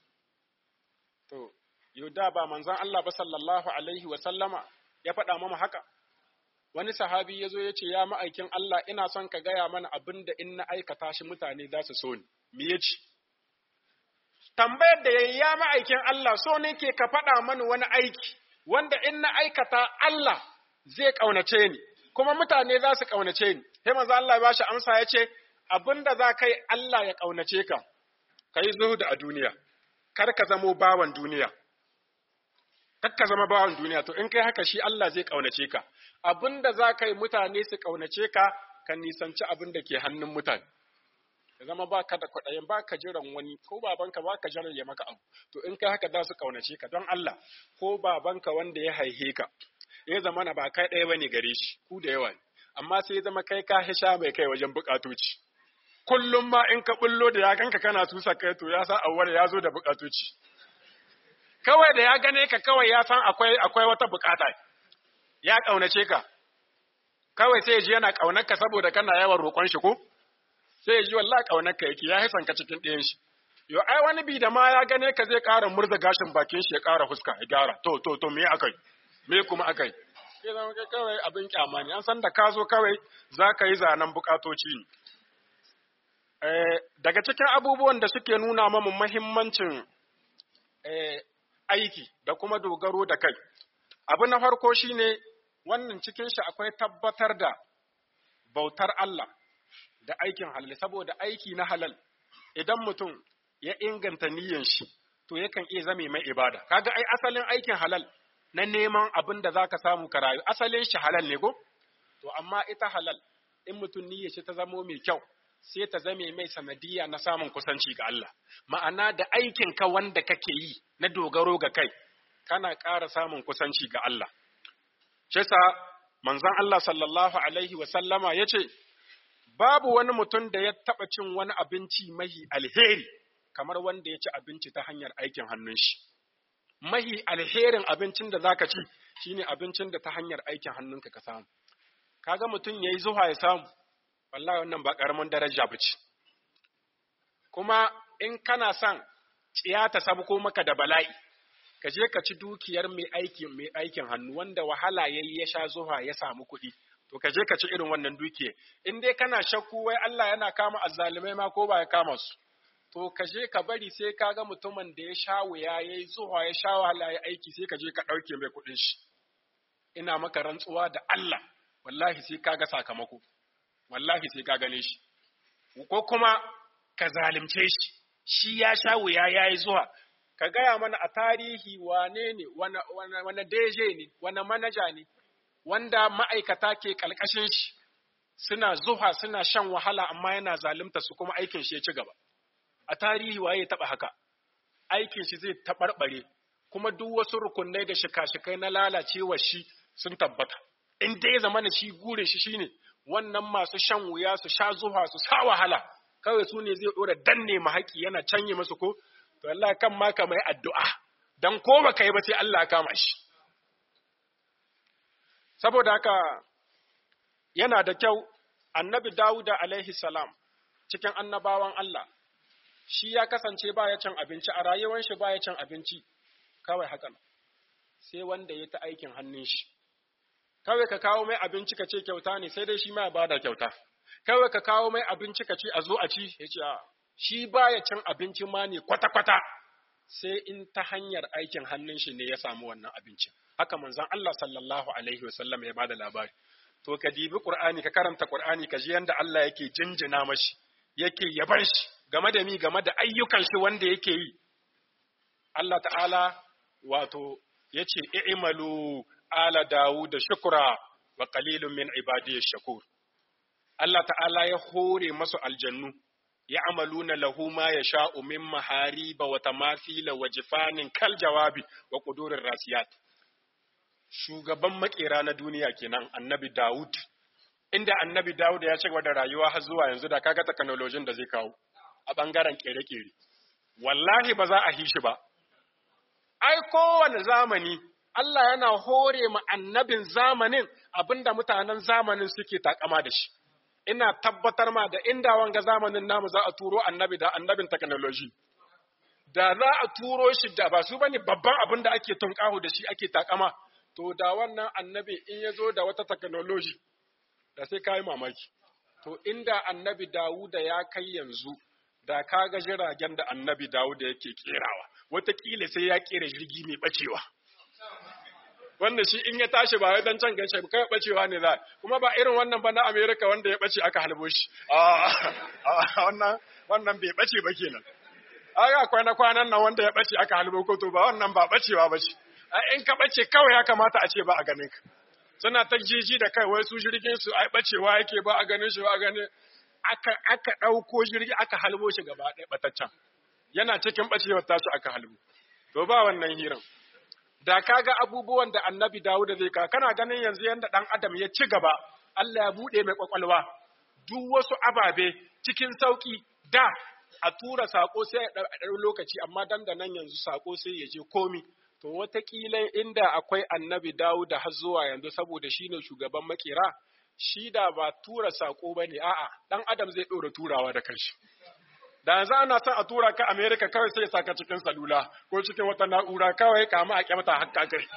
to yau da ba manzon Allah ba sallallahu alaihi wa sallama ya faɗa mama haka wani sahabi ya zo ya ce ya ma'aikin Allah ina son ka gaya mana abin da in na aikata shi mutane za su so ni me ya ce tambayar da yayi ya ma'aikin Allah so ne ke ka faɗa mani wani aiki wanda in na aikata Allah zai ƙaunace ni, kuma mutane za su ƙaunace ni. Sai manzo Allah ya bashi amsa ya ce, abin da za ka yi Allah ya ƙaunace ka, ka yi zuhudu a duniya, kar ka zamo bawan duniya. Kar ka zama bawan duniya, to in kai haka shi Allah zai ƙaunace ka. Abin da za ka yi mutane su ƙaunace ka, ka nisanci abin da ke hannun mutane. ya zama ba ka da kwaɗayin ba ka jiran wani ko babanka ba ka jiran ya maka abu to in kai haka za su kaunace ka don Allah ko babanka wanda ya haihe ka ya zama na ba kai ɗaya bane gare shi ku da yawa ne amma sai ya zama kai ka hisha mai kai wajen bukatoci kullum ma in ka bullo da ya ganka kana tusa kai to ya san awwal ya zo da bukatoci kawai da ya gane ka kawai ya san akwai akwai wata bukata ya kaunace ka kawai sai ya ji yana kaunar ka saboda kana yawan roƙon shi ko sai ya ji wallahi kaunar ka yake ya haisan ka cikin ɗayan shi yo ai wani bi da ma ya gane ka zai ƙara murza gashin bakin shi ya ƙara fuska ya gyara to to to me akai me kuma akai sai zama kai kawai abin kyama ne an san da ka zo kawai za ka yi zanen bukatoci ne eh, daga cikin abubuwan da suke nuna mamu mahimmancin eh, aiki da kuma dogaro da kai abu na farko shine wannan cikin shi akwai tabbatar da bautar Allah da aikin halal saboda aiki na halal idan mutum ya inganta niyyar shi to yakan iya zame mai ibada kaga ai asalin aikin halal na neman abin da zaka samu ka rayu asalin shi halal ne ko to amma ita halal in mutum niyyar shi ta zamo mai kyau sai ta zame mai sanadiyya na samun kusanci ga Allah ma'ana da aikin ka wanda kake yi na dogaro ga kai kana ƙara samun kusanci ga Allah shi yasa manzon Allah sallallahu alaihi wa sallama yace babu wani mutum da ya taɓa cin wani abinci mahi alheri kamar wanda ya ci abinci ta hanyar aikin hannun shi. Mahi alherin abincin da zaka ci shine abincin da ta hanyar aikin hannunka ka samu. Kaga mutum yayi zuwa ya samu, wallahi wannan ba ƙaramin daraja ba ce. Kuma in kana son tsiya ta sabko maka da bala'i, ka je ka ci dukiyar mai aikin mai aikin hannu wanda wahala yayi ya sha zuwa ya samu kuɗi. to ka je ka ci irin wannan dukiya in dai kana shakku wai Allah yana kama azzalumai ma ko ba ya kama su to ka je ka bari sai ka ga mutumin da ya sha wuya yayi zuwa ya sha wahala ya aiki sai ka je ka ɗauke mai kuɗin shi ina maka rantsuwa da Allah wallahi sai ka ga sakamako wallahi sai ka gane shi ko kuma ka zalimce shi shi ya sha wuya yayi zuwa ka gaya mana a tarihi wane ne wane deje ne wane manaja ne wanda ma'aikata ke ƙalƙashin shi suna zuha suna shan wahala amma yana zalunta su kuma aikin shi ya ci gaba. A tarihi waye ya taɓa haka, aikin shi zai taɓarɓare kuma duk wasu rukunai da shika-shikai na lalacewa shi sun tabbata. In dai ya zama shi gure shi shine wannan masu shan wuya su sha zuha su sa wahala kawai su ne zai ɗora danne mahaƙi yana canye masu ko to Allah kan ma ka mai addu'a dan ko baka yi ba sai Allah ya kama shi. saboda haka yana da kyau annabi Dawuda alaihi salam cikin annabawan Allah shi ya kasance baya cin abinci a rayuwar shi baya cin abinci kawai hakan sai wanda ya ta aikin hannun shi kawai ka kawo mai abinci ka ce kyauta ne sai dai shi ma ya bada kyauta kawai ka kawo mai abinci ka ce a zo a ci ya ce shi baya cin abinci ma ne kwata-kwata sai in ta hanyar aikin hannun shi ne ya samu wannan abincin haka manzon Allah sallallahu alaihi wasallam ya bada labari to ka dibi Qur'ani ka karanta Qur'ani ka ji yanda Allah yake jinjina mashi yake yaban shi game da mi game da ayyukan shi wanda yake yi Allah ta'ala wato yace i'malu ala Dawud shukra wa qalilun min ibadiy shakur Allah ta'ala ya hore masu aljannu ya'maluna lahu ma yasha'u min mahariba wa tamathila wa jifanin kal jawabi wa qudurir rasiyat shugaban makera na duniya kenan annabi Dawud inda annabi Dawud ya ci gaba da rayuwa har zuwa yanzu da kaga technology da zai kawo a bangaren kere-kere wallahi ba za a hishi ba ai kowane zamani Allah yana hore ma annabin zamanin abinda mutanen zamanin suke takama da shi ina tabbatar ma da inda wanga zamanin namu za a turo annabi da annabin technology da za a turo shi da ba su bane babban abin da ake tunƙahu da shi ake takama to da wannan annabi in ya zo da wata technology da sai ka yi mamaki to inda annabi Dawuda ya kai yanzu da ka ga jiragen da annabi Dawuda yake kerawa wataƙila sai ya kera jirgi mai bacewa wanda shi in ya tashi ba wai dan can gaishe ba kai bacewa ne za kuma ba irin wannan ba na America wanda ya bace aka halbo shi a wannan wannan bai bace ba kenan aga kwana kwanan nan wanda ya bace aka halbo ko to ba wannan ba bacewa bace in ka bace kawai ya kamata a ce ba a ganin ka suna ta jiji da kai wai su jirgin su ai bacewa yake ba a ganin shi ba a ganin aka aka dauko jirgi aka halbo shi gaba ɗaya bataccen yana cikin bacewar tashi aka halbo to ba wannan hiran da kaga abubuwan da annabi Dawud zai ka kana ganin yanzu yanda dan adam ya ci gaba Allah ya bude mai kwakwalwa duk wasu ababe cikin sauki da a tura sako sai a ɗau lokaci amma dan da nan yanzu sako sai ya je komi to watakila inda akwai annabi Dawud har zuwa yanzu saboda shine shugaban makera shi da ba tura sako bane a'a dan adam zai ɗora turawa da kanshi da yanzu ana son a tura ka America kawai sai saka cikin salula ko cikin wata na'ura kawai kama a kyamata hakka kai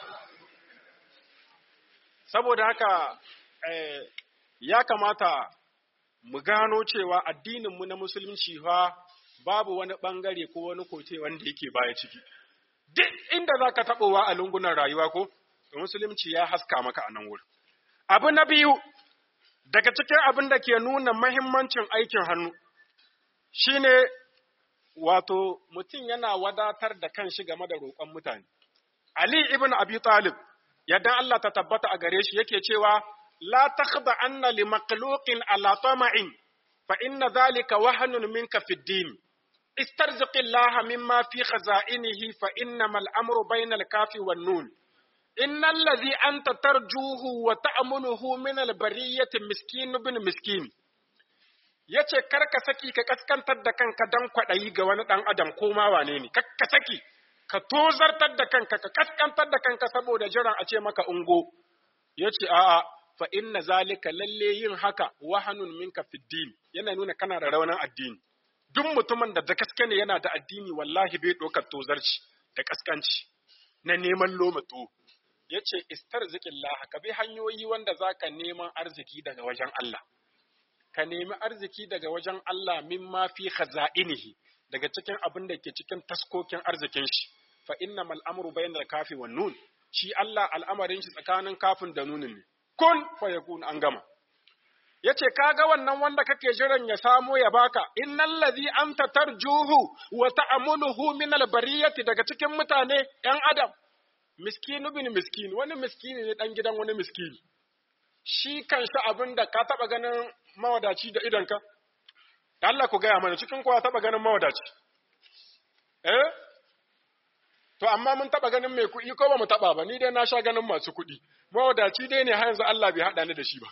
saboda haka eh, ya kamata mu gano cewa addininmu na musulunci fa babu wani bangare ko wani kote wanda yake baya ciki duk inda za ka taɓowa a lungunan rayuwa ko musulunci ya haska maka a nan wurin abu na biyu daga cikin abin da ke nuna mahimmancin aikin hannu shine wato mutum yana wadatar da kanshi game da roƙon mutane. Ali ibn Abi Talib, yadda Allah ta tabbata a gare shi yake cewa, La takhda anna li makhluqin ala tama'in fa inna dhalika wahanun minka fi din. Istarziqi Allah mimma fi khaza'inihi fa innamal amru bainal kafi wan nun. Innal ladhi anta tarjuhu wa ta'munuhu min al bariyyati miskin ibn miskin. ya ce kar ka saki ka kaskantar da kanka don kwaɗayi ga wani ɗan adam ko ma wane ne, ka saki ka tozartar da kanka ka kaskantar da kanka saboda jiran a ce maka ungo. Ya ce a'a fa inna zalika lalle yin haka wahanun minka fiddin yana nuna kana da raunin addini. Duk mutumin da da gaske ne yana da addini wallahi bai ɗaukar tozarci da kaskanci na neman lomato. Ya ce istar ka bi hanyoyi wanda za ka neman arziki daga wajen Allah. ka nemi arziki daga wajen Allah mimma fi khaza'inihi daga cikin abin da ke cikin taskokin arzikin shi fa innamal amru bainal kafi wan nun shi Allah al'amarin shi tsakanin kafin da nunin ne kun fa yakun an gama yace kaga wannan wanda kake jiran ya samo ya baka innal ladhi anta tarjuhu wa ta'amuluhu min al bariyati daga cikin mutane yan adam miskinu bin miskin wani miskini ne dan gidan wani miskini shi kanshi abin da ka taɓa ganin mawadaci da idonka? Allah ku gaya mana cikin kowa taɓa ganin mawadaci. Eh? To, amma mun taɓa ganin mai kuɗi ko ba mu taɓa ba, ni dai na sha ganin masu kuɗi. Mawadaci dai ne har yanzu Allah bai haɗa ni da shi ba.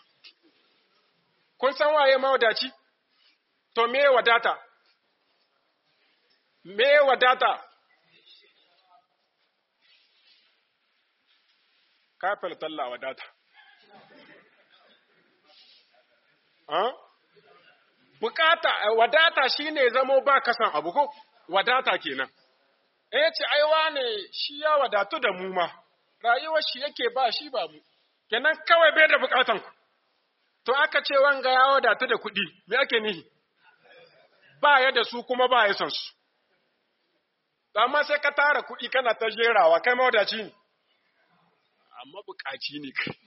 Kun san waye mawadaci? To, me wadata? Me wadata? Kafin talla wadata. Bukata, wadata shi ne zamo ba kasan abu ko, wadata kenan. Eh ce, aiwa ne shi ya wadatu da mu ma, rayuwar shi yake ba shi ba mu, kenan kawai bai da bukatan ku. To aka ce wanga ya wadatu da kuɗi, me ake nihi? Ba ya da su kuma ba ya son su. Amma sai ka tara kuɗi kana ta jerawa, kai mawadaci ne. Amma bukaci ne kai.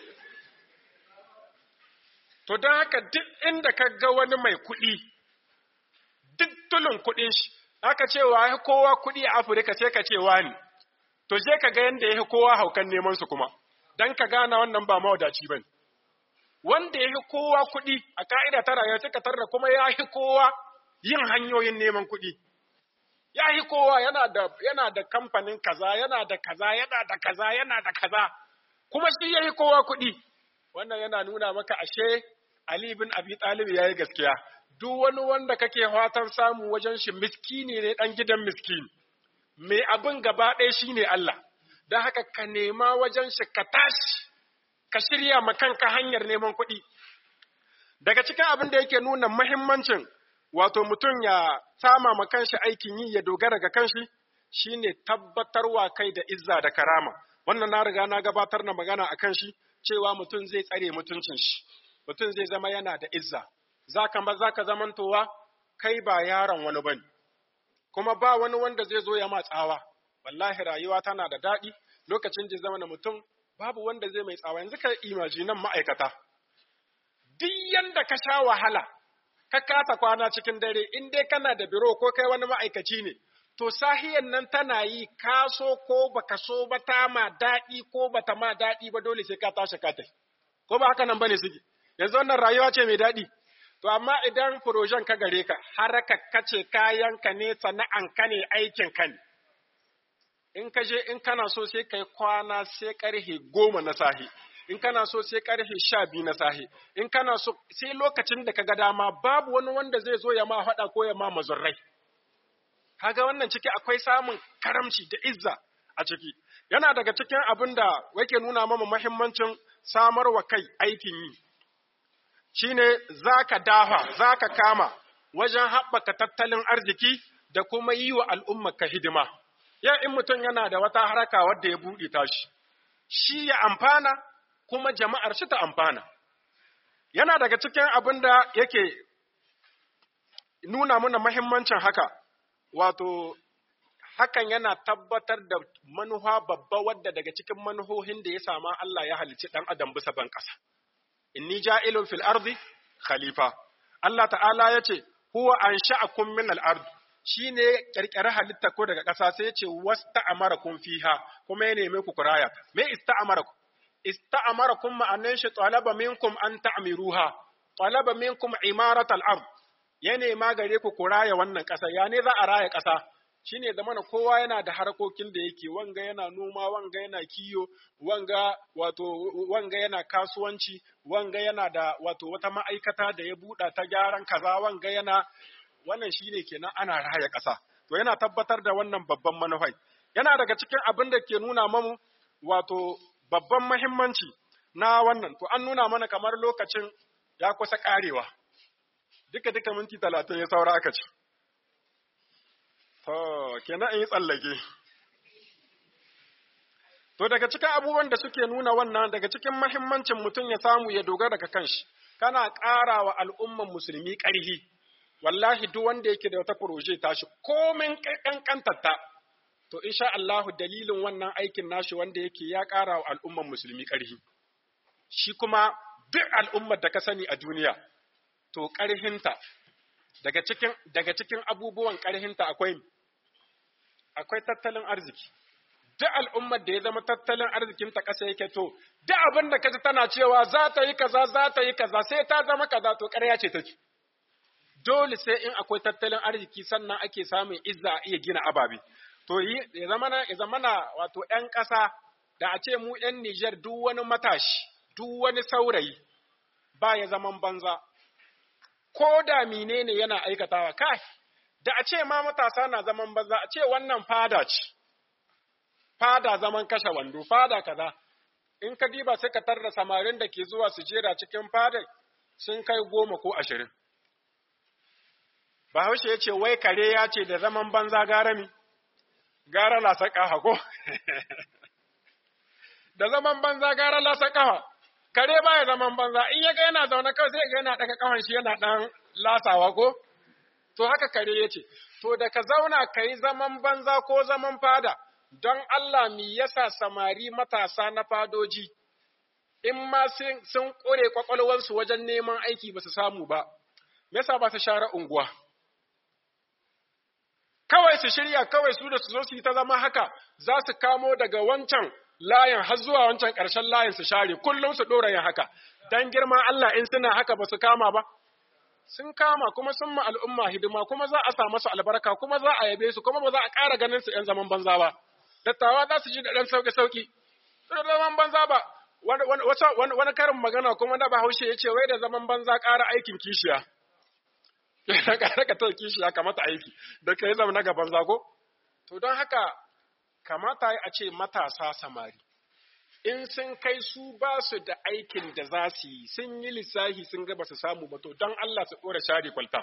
To don haka duk inda ka ga wani mai kuɗi, duk tulun kuɗin shi, aka ce wa ya kowa kuɗi a Afirka sai ka ce wani, to je ka ga yadda ya kowa haukan neman su kuma, don ka gana wannan ba mawadaci ba Wanda ya fi kowa kuɗi a ka'ida ta rayuwa sai ka tarda kuma ya fi kowa yin hanyoyin neman kuɗi. Ya fi kowa yana da, yana da kamfanin kaza, yana da kaza, yana da kaza, yana da kaza. kuma shi yayi kowa kuɗi wannan yana nuna maka ashe Ali bin Abi Talib yayi gaskiya duk wani wanda kake fatan samu wajen shi miskini ne dan gidan miskini mai abin gaba ɗaya shine Allah don haka ka nema wajen shi ka tashi ka shirya ma kanka hanyar neman kuɗi daga cikin abin da yake nuna muhimmancin wato mutum ya sama ma kanshi aikin yi ya dogara ga kanshi shine tabbatarwa kai da izza da karama wannan na riga na gabatar na magana a kanshi cewa mutum zai tsare mutuncin shi mutum zai zama yana da izza zaka ba zaka zamantowa kai ba yaron wani bane kuma ba wani wanda zai zo ya ma tsawa wallahi rayuwa tana da daɗi lokacin da zama mutum babu wanda zai mai tsawa yanzu ka imajinan ma'aikata duk yanda ka sha wahala ka kasa kwana cikin dare in dai kana da biro ko kai wani ma'aikaci ne to sahiyan nan tana yi ka so ko baka so ba ta ma daɗi ko bata ma daɗi ba dole sai ka tashi ka tafi ko ba haka nan bane suke yanzu wannan rayuwa ce mai daɗi to amma idan projen ka gare ka haraka kace kayan ka ne sana'an ka ne aikin ka ne in ka je in kana so sai kai kwana sai karhe goma na sahi in kana so sai karfe sha biyu na sahi in kana so sai lokacin da ka ga dama babu wani wanda zai zo ya ma faɗa ko ya ma mazurrai kaga wannan ciki akwai samun karamci da izza a ciki yana daga cikin abin da yake nuna mama muhimmancin samarwa kai aikin yi shine zaka dafa zaka kama wajen haɓaka tattalin arziki da kuma yi wa al'umma ka hidima yau in mutum yana da wata haraka wadda ya buɗe tashi shi ya amfana kuma jama'ar shi ta amfana. Yana daga cikin abin da yake nuna mana mahimmancin haka, wato, hakan yana tabbatar da manuha babba wadda daga cikin manuhohin da ya sama Allah ya halicci ɗan adam bisa ban ƙasa. Inni ja'ilun fil ardi khalifa. Allah ta'ala ya ce, Huwa an sha'akun min al'ard, shi ne ƙirƙiri halitta ko daga ƙasa sai ya ce, Wasta amara kun fiha, kuma ya neme ku kuraya. Me ista amara ku? ista'amarakum ma'anan shi talaba minkum an ta'miruha talaba minkum imarat al-ard ya nema gare ku ku raya wannan ƙasa ya ne za a raya ƙasa shine zamana kowa yana da harkokin da yake wanga yana noma wanga yana kiyo wanga wato wanga yana kasuwanci wanga yana da wato wata ma'aikata da ya buɗa ta gyaran kaza wanga yana wannan shine kenan ana raya ƙasa to yana tabbatar da wannan babban manufai yana daga cikin abin da ke nuna mamu wato babban mahimmanci na wannan, to an nuna mana kamar lokacin ya kusa ƙarewa, duka duka minti talatin ya saura aka ce. To, kenan in yi tsallake. To, daga cikin abubuwan da suke nuna wannan, daga cikin mahimmancin mutum ya samu ya dogara ga kanshi, kana ƙara wa al'umman musulmi ƙarhi, wallahi duk wanda yake da wata furoje tashi, komin ƙanƙantarta. to insha Allahu dalilin wannan aikin nashi wanda yake ya ƙara wa al'umman musulmi ƙarhi. Shi kuma duk al'ummar da ka sani a duniya, to ƙarhinta, daga cikin, daga cikin abubuwan ƙarhinta akwai, akwai tattalin arziki. Duk al'ummar da ya zama tattalin arzikinta ƙasa yake to, duk abin da ka ji tana cewa za ta yi kaza, za ta yi kaza, sai ta zama kaza, to ƙarya ce take. Dole sai in akwai tattalin arziki sannan ake samun izza a iya gina ababe. to ya zamana ya zamana wato ƴan ƙasa da a ce mu ƴan Nijar duk wani matashi duk wani saurayi ba ya zaman banza ko da menene yana aikatawa kai da a ce ma matasa na zaman banza a ce wannan fada ce fada zaman kashe wando fada kaza in ka diba sai ka tarda samarin da ke zuwa su jera cikin fada sun kai goma ko ashirin Bahaushe ya ce wai kare ya ce da zaman banza garami gara lasa ƙafa ko? Da zaman banza gara lasa ƙafa, kare ba ya zaman banza, in ya ga yana zaune kawai sai ga yana ɗaga ƙafan shi yana ɗan lasawa ko? To haka kare ya ce, to da ka zauna ka yi zaman banza ko zaman fada, don Allah mi yasa samari matasa na fadoji, in ma sun ƙure ƙwaƙwalwarsu wajen neman aiki ba su samu ba, me yasa ba su share unguwa? kawai su shirya kawai su da su zo su yi ta zama haka za su kamo daga wancan layin har zuwa wancan ƙarshen layin su share kullum su ɗora yin haka dan girman Allah in suna haka ba su kama ba sun kama kuma sun ma al'umma hidima kuma za a sa masu albarka kuma za a yabe su kuma ba za a ƙara ganin su ‘yan zaman banza ba dattawa za su ji da ɗan sauƙi sauƙi da zaman banza ba wani karin magana kuma na bahaushe ya ce wai da zaman banza ƙara aikin kishiya yana ƙara ka ta kishiya kamata aiki da ka yi zama na gaban zago to don haka kamata a ce matasa samari in sun kai su ba su da aikin da za su yi sun yi lissahi sun ga ba su samu ba to don Allah su ɗora share kwalta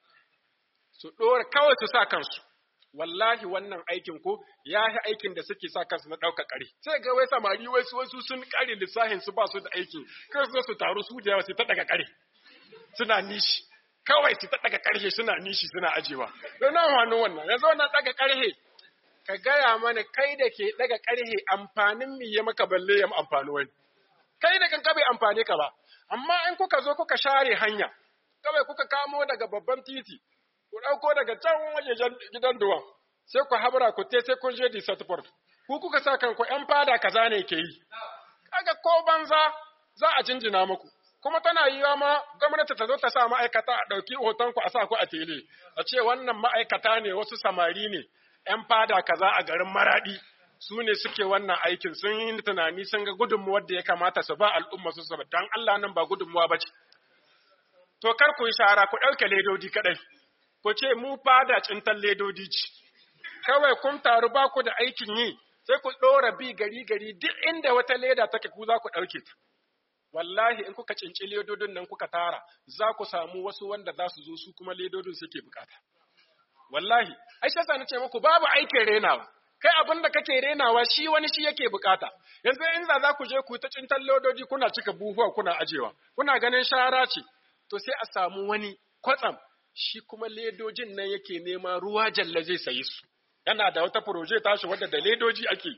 su ɗora kawai su sa kansu wallahi wannan aikin ko ya yi aikin da suke sa kansu na ɗauka ƙari sai ga wai samari wai su wasu sun ƙare lissahin su ba su da aiki kai su su taru su da yawa su ta daga ƙari suna nishi kawai su ta daga ƙarhe suna nishi suna ajewa don nan wani wannan yanzu wannan daga ƙarhe ka gaya mana kai da ke daga ƙarhe amfanin mi ya maka balle ya amfani wani kai da kanka bai amfane ka ba amma in kuka zo kuka share hanya kawai kuka kamo daga babban titi ku ɗauko daga can wajejen gidan duwan sai ku habra ku te sai kun je di satport ku kuka sa kanku ƴan fada kaza ne ke yi kaga ko banza za a jinjina muku kuma tana yiwa ma gwamnati ta zo ta sa ma'aikata a ɗauki hoton ku a sa ku a tele a ce wannan ma'aikata ne wasu samari ne ƴan fada kaza a garin maradi su ne suke wannan aikin sun yi tunani sun ga gudunmuwar da ya kamata su ba al'umma su saba dan Allah nan ba gudunmuwa ba ce to kar ku yi shara ku ɗauke ledodi kaɗai ku ce mu fada cintan ledodi ce, kawai kun taru ba ku da aikin yi, sai ku ɗora bi gari gari duk inda wata leda take ku za ku ɗauke ta. Wallahi in kuka cinci ledodin nan kuka tara, za ku samu wasu wanda za su zo su kuma ledodin suke bukata. Wallahi, ai shasa na ce muku babu aikin renawa. Kai abin da kake renawa shi wani shi yake bukata. Yanzu in za za ku je ku ta cintan ledoji kuna cika buhuwa kuna ajewa, kuna ganin shara ce, to sai a samu wani kwatsam shi kuma ledojin nan yake nema ruwa jalla zai sayi su yana da wata proje tashi wadda da ledoji ake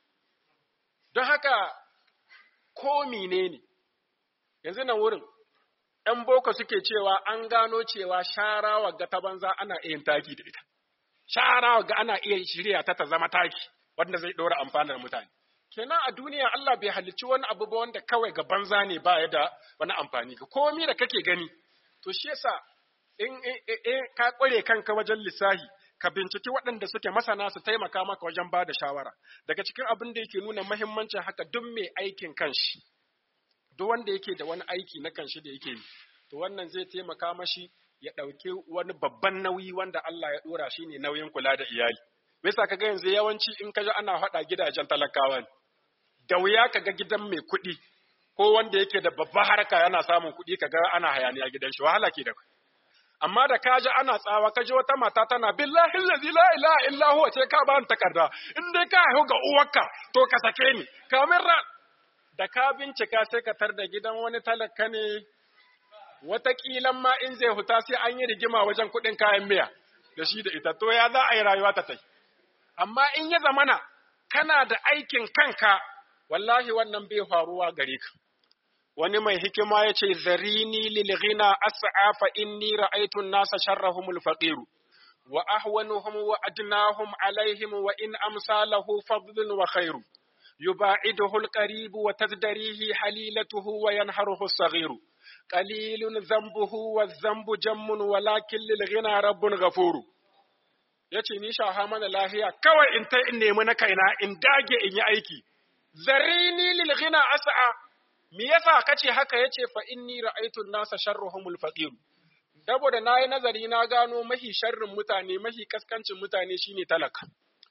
don haka ko ne yanzu nan wurin ‘yan boko suke cewa an gano cewa shara wagga ta banza ana iya taki da ita shara wagga ana iya shirya ta ta zama taki wanda zai ɗora amfanar mutane kenan a duniya Allah bai halicci wani abu ba wanda kawai ga banza ne ba ya da wani amfani ga komi da kake gani to shi yasa in ka kware kanka wajen lissahi ka binciki waɗanda suke masana su taimaka maka wajen ba da shawara daga cikin abin da yake nuna mahimmancin haka duk mai aikin kanshi duk wanda yake da wani aiki na kanshi da yake yi to wannan zai taimaka mashi ya ɗauki wani babban nauyi wanda Allah ya ɗora shi ne nauyin kula da iyali me yasa kaga yanzu yawanci in ka ji ana faɗa gidajen talakawa ne da wuya kaga gidan mai kuɗi ko wanda yake da babba harka yana samun kuɗi kaga ana hayaniya gidan shi wahala ke da kai amma da ka ji ana tsawa ka ji wata mata tana billahi allazi la ilaha illa huwa ce ka ba takarda in dai ka haihu ga uwarka to ka sake ni kamin ra da ka bincika sai ka tar da gidan wani talaka ne wataƙilan ma in zai huta sai an yi rigima wajen kuɗin kayan miya da shi da ita to ya za a yi rayuwa ta tai amma in ya zamana kana da aikin kanka wallahi wannan bai faruwa gare ka wani mai hikima ya ce zarini lil ghina as'a fa inni ra'aytu an-nasa sharrahum al-faqir wa ahwanuhum wa adnahum alaihim wa in amsalahu fadlun wa khairu yuba'iduhu al-qarib wa tazdarihi halilatuhu wa yanharuhu as-saghir qalilun dhanbuhu wa dhanbu jammun walakin lil ghina rabbun ghafur yace ni sha mana lahiya kawai in ta in nemi na kaina in dage in yi aiki zarini lil ghina as'a me yasa kace haka yace fa inni ra'aytu an-nasa sharruhumul faqir saboda nayi nazari na gano mahi sharrin mutane mahi kaskancin mutane shine talaka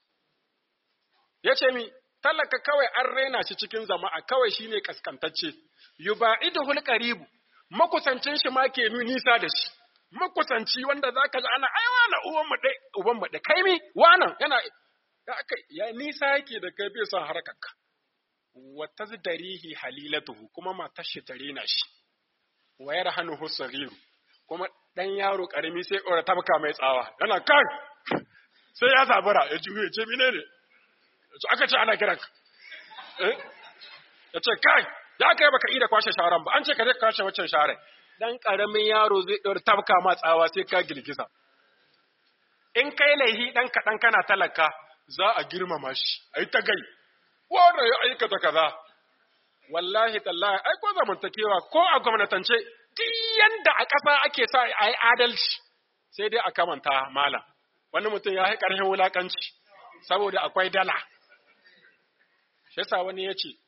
yace mi talaka kawai an raina shi cikin jama'a kawai shine kaskantacce yuba'iduhul qaribu makusancin shi ma ke nisa da shi makusanci wanda zaka ji ana ai wala uwan mu dai uban mu dai kai mi wannan yana ya ya nisa yake da kai bai son harkarka wa tazdarihi halilatuhu kuma matar shi tare na shi wa yarhanuhu saghiru kuma dan yaro karami sai ƙora tabka mai tsawa yana kan sai ya zabura ya juye ce mine ne to aka ce ana kiran ka eh ya ce kai ya kai baka ida kwashe sharan ba an ce ka je kwashe waccan sharan dan karamin yaro zai ɗora tabka ma tsawa sai ka girgiza in kai laihi dan kaɗan kana talaka za a girmama shi ai ta gai wanda ya aikata kaza wallahi tallahi ai ko zamantakewa ko a gwamnatance duk yanda a ƙasa ake sa a yi adalci sai dai a kamanta malam wani mutum ya yi ƙarfin wulaƙanci saboda akwai dala shi yasa wani ya ce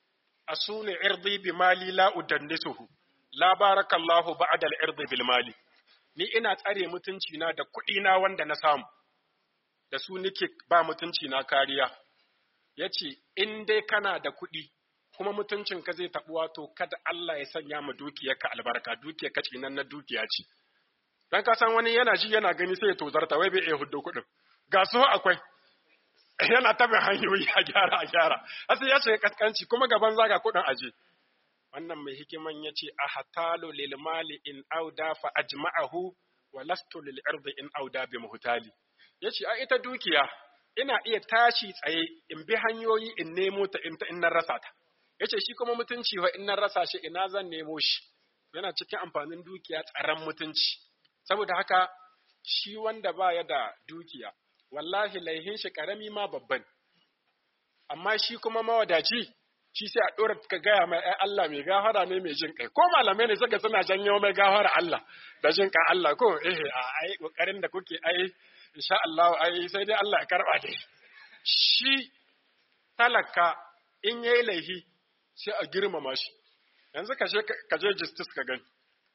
asuni irdi bi mali la udannisuhu la barakallahu ba'da al-irdi bil mali ni ina tsare mutunci na da kuɗi na wanda na samu da su nake ba mutunci na kariya yace in dai kana da kuɗi kuma mutuncin ka zai tabuwa to kada Allah ya sanya mu dukiyarka albarka dukiyarka cinan na dukiya ce dan ka san wani yana ji yana gani sai ya tozarta wai bai iya huddo kuɗin ga su akwai yana tabin hanyoyi a gyara a gyara asali ya shiga kaskanci kuma gaban zaga kuɗin aje wannan mai hikiman ya ce a hatalu lil mali in auda fa ajma'ahu wa lastu lil irdi in auda bi muhtali yace a ita dukiya ina iya tashi tsaye in bi hanyoyi in nemo ta in ta in na rasa ta yace shi kuma mutunci wa in na rasa shi ina zan nemo shi yana cikin amfanin dukiya tsaron mutunci saboda haka shi wanda baya da dukiya wallahi laihin shi karami ma babban amma shi kuma mawadaci shi sai a ɗora ka gaya mai ai Allah mai gafara ne mai jin kai ko malamai ne suka suna janyo mai gafara Allah da jin kai Allah ko eh a ai kokarin da kuke ai insha Allah ai sai dai Allah ya karba dai shi talaka in yayi laihi sai a girmama shi yanzu ka je ka je justice ka gani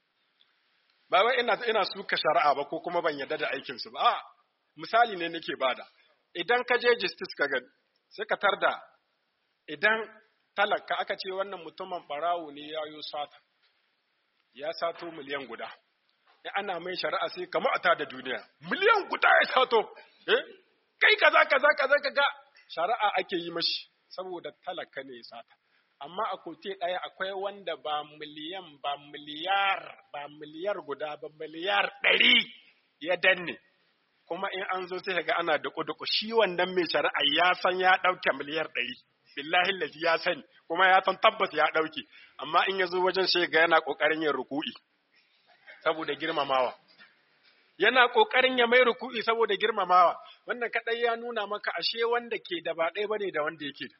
ba wai ina ina suka shari'a ba ko kuma ban yarda da aikin su ba a misali ne nake bada idan ka je justice ka gani sai ka tarda idan talaka aka ce wannan mutumin barawo ne ya yi sata ya sato miliyan guda ya ana mai shari'a sai kama a da duniya miliyan guda ya sato eh kai kaza kaza kaza kaga shari'a ake yi mashi saboda talaka ne ya sata amma a kote ɗaya akwai wanda ba miliyan ba miliyar ba miliyar guda ba miliyar ɗari ya danne kuma in an zo sai ga ana duku-duku shi wannan mai shari'a ya san ya ɗauke miliyar ɗari billahi lazi ya sani kuma ya san tabbas ya ɗauke amma in ya zo wajen sai ga yana ƙoƙarin yin ruku'i saboda girmamawa yana ƙoƙarin ya mai ruku'i saboda girmamawa wannan kaɗai ya nuna maka ashe wanda ke da ba ɗaya bane da wanda yake da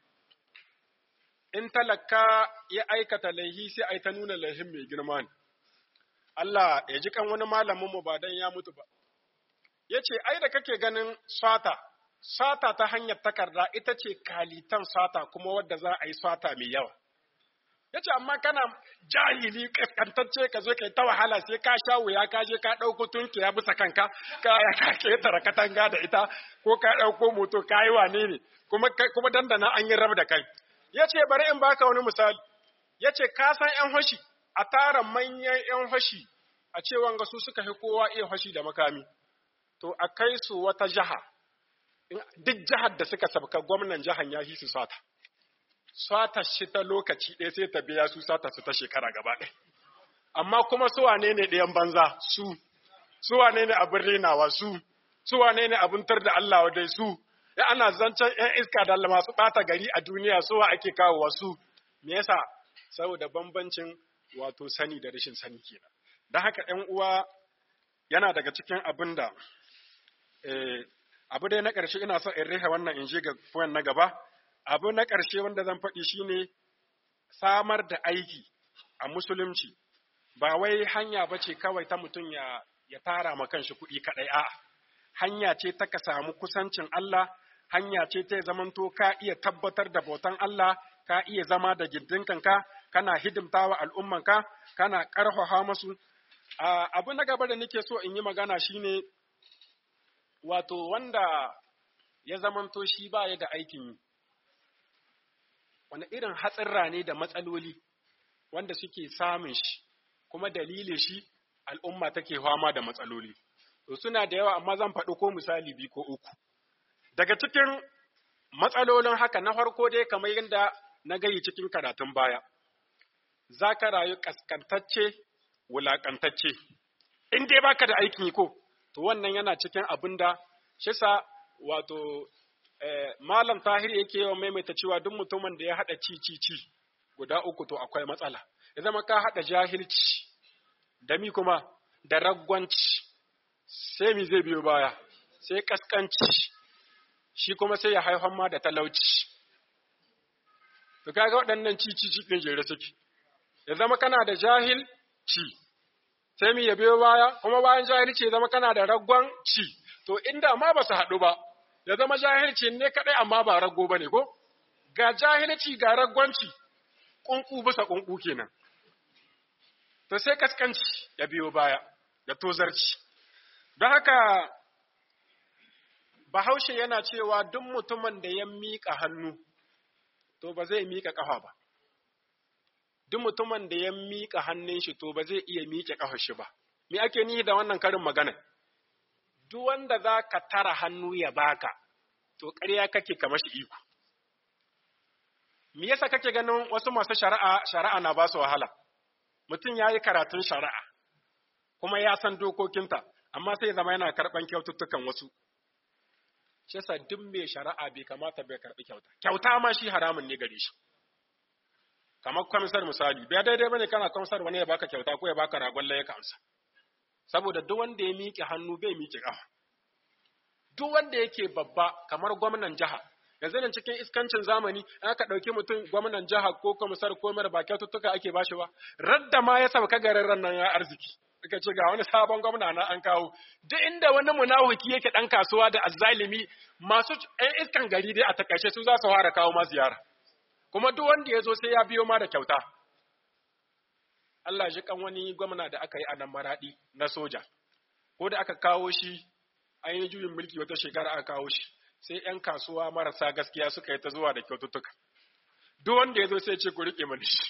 in talaka ya aikata laihi sai ai ta nuna laihin mai girma ne Allah ya ji kan wani malamin mu ba dan ya mutu ba yace ai da kake ganin sata sata ta hanyar takarda ita ce kalitan sata kuma wadda za a yi sata mai yawa yace amma kana jahili kaskantacce ka zo kai ta wahala sai ka sha wuya ka je ka ɗauko tunkiya bisa kanka ka ka ketara katanga da ita ko ka ɗauko moto ka yi wane ne kuma kuma dandana an yi rab da kai yace bari in baka wani misali yace ka san yan fashi a tara manyan yan fashi a ce wanga su suka fi kowa iya fashi da makami to a kai su wata jaha duk jihar da suka sabka gwamnan jihar ya su sata sata shi ta lokaci ɗaya sai ta biya su sata su ta shekara gaba ɗaya amma kuma su wane ne ɗayan banza su su wane ne abin renawa su su wane ne abin tar da Allah wadai su ya ana zancen ‘yan iska da masu ɓata gari a duniya suwa ake kawo wasu me yasa saboda bambancin wato sani da rashin sani kenan don haka ‘yan uwa yana daga cikin abin da abu dai na ƙarshe ina son in rihe wannan in je ga point na gaba abu na ƙarshe wanda zan faɗi shine samar da aiki a musulunci ba wai hanya ba ce kawai ta mutum ya, ya tara ma kanshi kuɗi kaɗai a hanya ce ta ka samu kusancin Allah hanya ce ta zamanto ka iya tabbatar da bautan Allah ka iya zama da gindinkanka kana hidimtawa al'ummanka kana ƙarfafa musu abu na gaba da nake so in yi magana shine wato wanda ya zamanto shi ba ya da aikin yi, wani irin hatsirra ne da matsaloli wanda suke samun shi, kuma dalilin shi al'umma take fama da matsaloli. To suna da yawa amma zan faɗi ko misali biyu ko uku. Daga cikin matsalolin haka na farko dai kamar yadda na gayi cikin karatun baya, za ka rayu ƙasƙantacce, wulaƙantacce, in dai baka da aikin yi ko, to wannan yana cikin abin da shi sa wato malam tahir yake yawan maimaita cewa duk mutumin da ya haɗa ci ci ci guda uku to akwai matsala ya zama ka haɗa jahilci da mi kuma da ragwanci sai mi zai biyo baya sai kaskanci shi kuma sai ya haifan ma da talauci to kaga waɗannan ci ci ci ɗin jere suke ya zama kana da jahilci sai mu ya biyo baya kuma bayan jahilci ya zama kana da raggon ci to inda ma ba su haɗu ba ya zama jahilci ne kaɗai amma ba rago ba ne ko ga jahilci ga raggonci ƙunƙu bisa ƙunƙu kenan to sai kaskanci ya biyo baya da tozarci don haka bahaushe yana cewa duk mutumin da ya miƙa hannu to ba zai miƙa ƙafa ba duk mutumin da ya miƙa hannun shi to ba zai iya miƙe ƙafar shi ba me ake nihi da wannan karin magana duk wanda za ka tara hannu ya baka to ƙarya kake ka mashi iko me yasa kake ganin wasu masu shari'a shari'a na ba su wahala mutum ya yi karatun shari'a kuma ya san dokokinta amma sai zama yana karɓan kyaututtukan wasu shi yasa duk mai shari'a bai kamata bai karɓi kyauta kyauta ma shi haramun ne gare shi kamar kwamisar misali bai daidai bane kana kwamisar wani ya baka kyauta ko ya baka ragon laye ka amsa saboda duk wanda ya miƙe hannu bai miƙe ƙafa duk wanda yake babba kamar gwamnan jiha yanzu nan cikin iskancin zamani aka ɗauki mutum gwamnan jiha ko komisar ko mara ba kyaututtuka ake bashi ba radda ma ya sauka garin ran nan ya arziki suka ce ga wani sabon gwamna na an kawo duk inda wani munafiki yake ɗan kasuwa da azzalimi masu ɗan iskan gari dai a takaice su za su fara kawo ma ziyara kuma duk wanda ya zo sai ya biyo ma da kyauta Allah ji kan wani gwamna da aka yi a nan maraɗi na soja ko da aka kawo shi an yi juyin mulki wata shekara aka kawo shi sai ‘yan kasuwa marasa gaskiya suka yi ta zuwa da kyaututtuka. Duk wanda ya zo sai ce ku riƙe mani shi.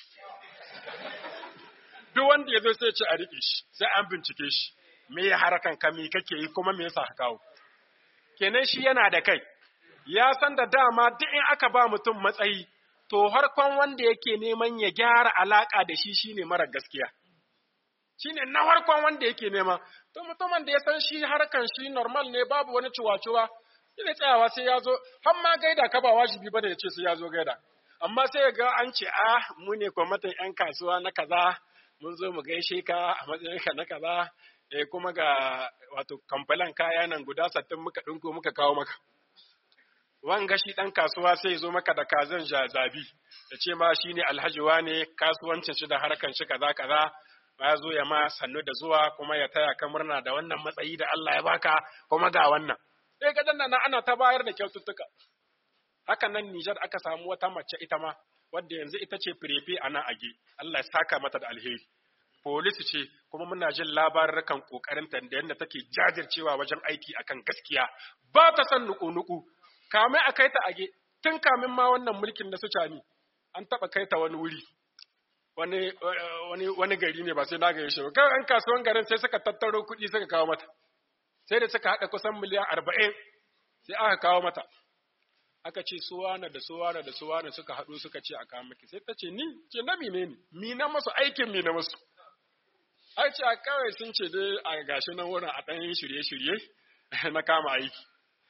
Duk wanda ya zo sai ce a riƙe shi, sai an bincike shi, me ya harakan ka me kake yi kuma me yasa ka kawo. Kenan shi yana da kai, ya san da dama duk in aka ba mutum matsayi, to harkon wanda yake neman ya gyara alaƙa da shi shine mara gaskiya. Shine na harkon wanda yake nema, to mutumin da ya san shi harkan shi normal ne babu wani ciwa-ciwa, ina tsayawa sai ya zo har ma gaida ka ba wajibi bane ya ce sai ya zo gaida amma sai ga an ce ah mu ne kwamitin yan kasuwa na kaza mun zo mu gaishe ka a matsayin ka na kaza eh kuma ga wato kamfalan kaya nan guda sattin muka dinko muka kawo maka wanga shi dan kasuwa sai zo maka da kazan jazabi ya ce ma shine alhaji wane kasuwancin shi da harkan shi kaza kaza ya zo ya ma sannu da zuwa kuma ya taya ka murna da wannan matsayi da Allah ya baka kuma ga wannan sai ga nan ana ta bayar da kyaututtuka haka nan Nijar aka samu wata mace ita ma wadda yanzu ita ce firefe a nan age Allah ya saka mata da alheri polisi ce kuma muna jin labarukan kokarin ta da yadda take jajircewa wajen aiki akan gaskiya ba ta son nuku-nuku kame a kai ta age tun kamin ma wannan mulkin na su cani an taba kai ta wani wuri wani wani wani gari ne ba sai na ga shi ba kan an kasuwan garin sai suka tattaro kuɗi suka kawo mata sai da suka haɗa kusan miliyan arba'in sai aka kawo mata aka ce suwana da suwana da suwana suka haɗu suka ce a kawo maki sai ta ce ni ce na mine ne mi na masu aikin mi na masu ai ce a kawai sun ce dai a gashi nan wurin a ɗan shirye-shirye na kama aiki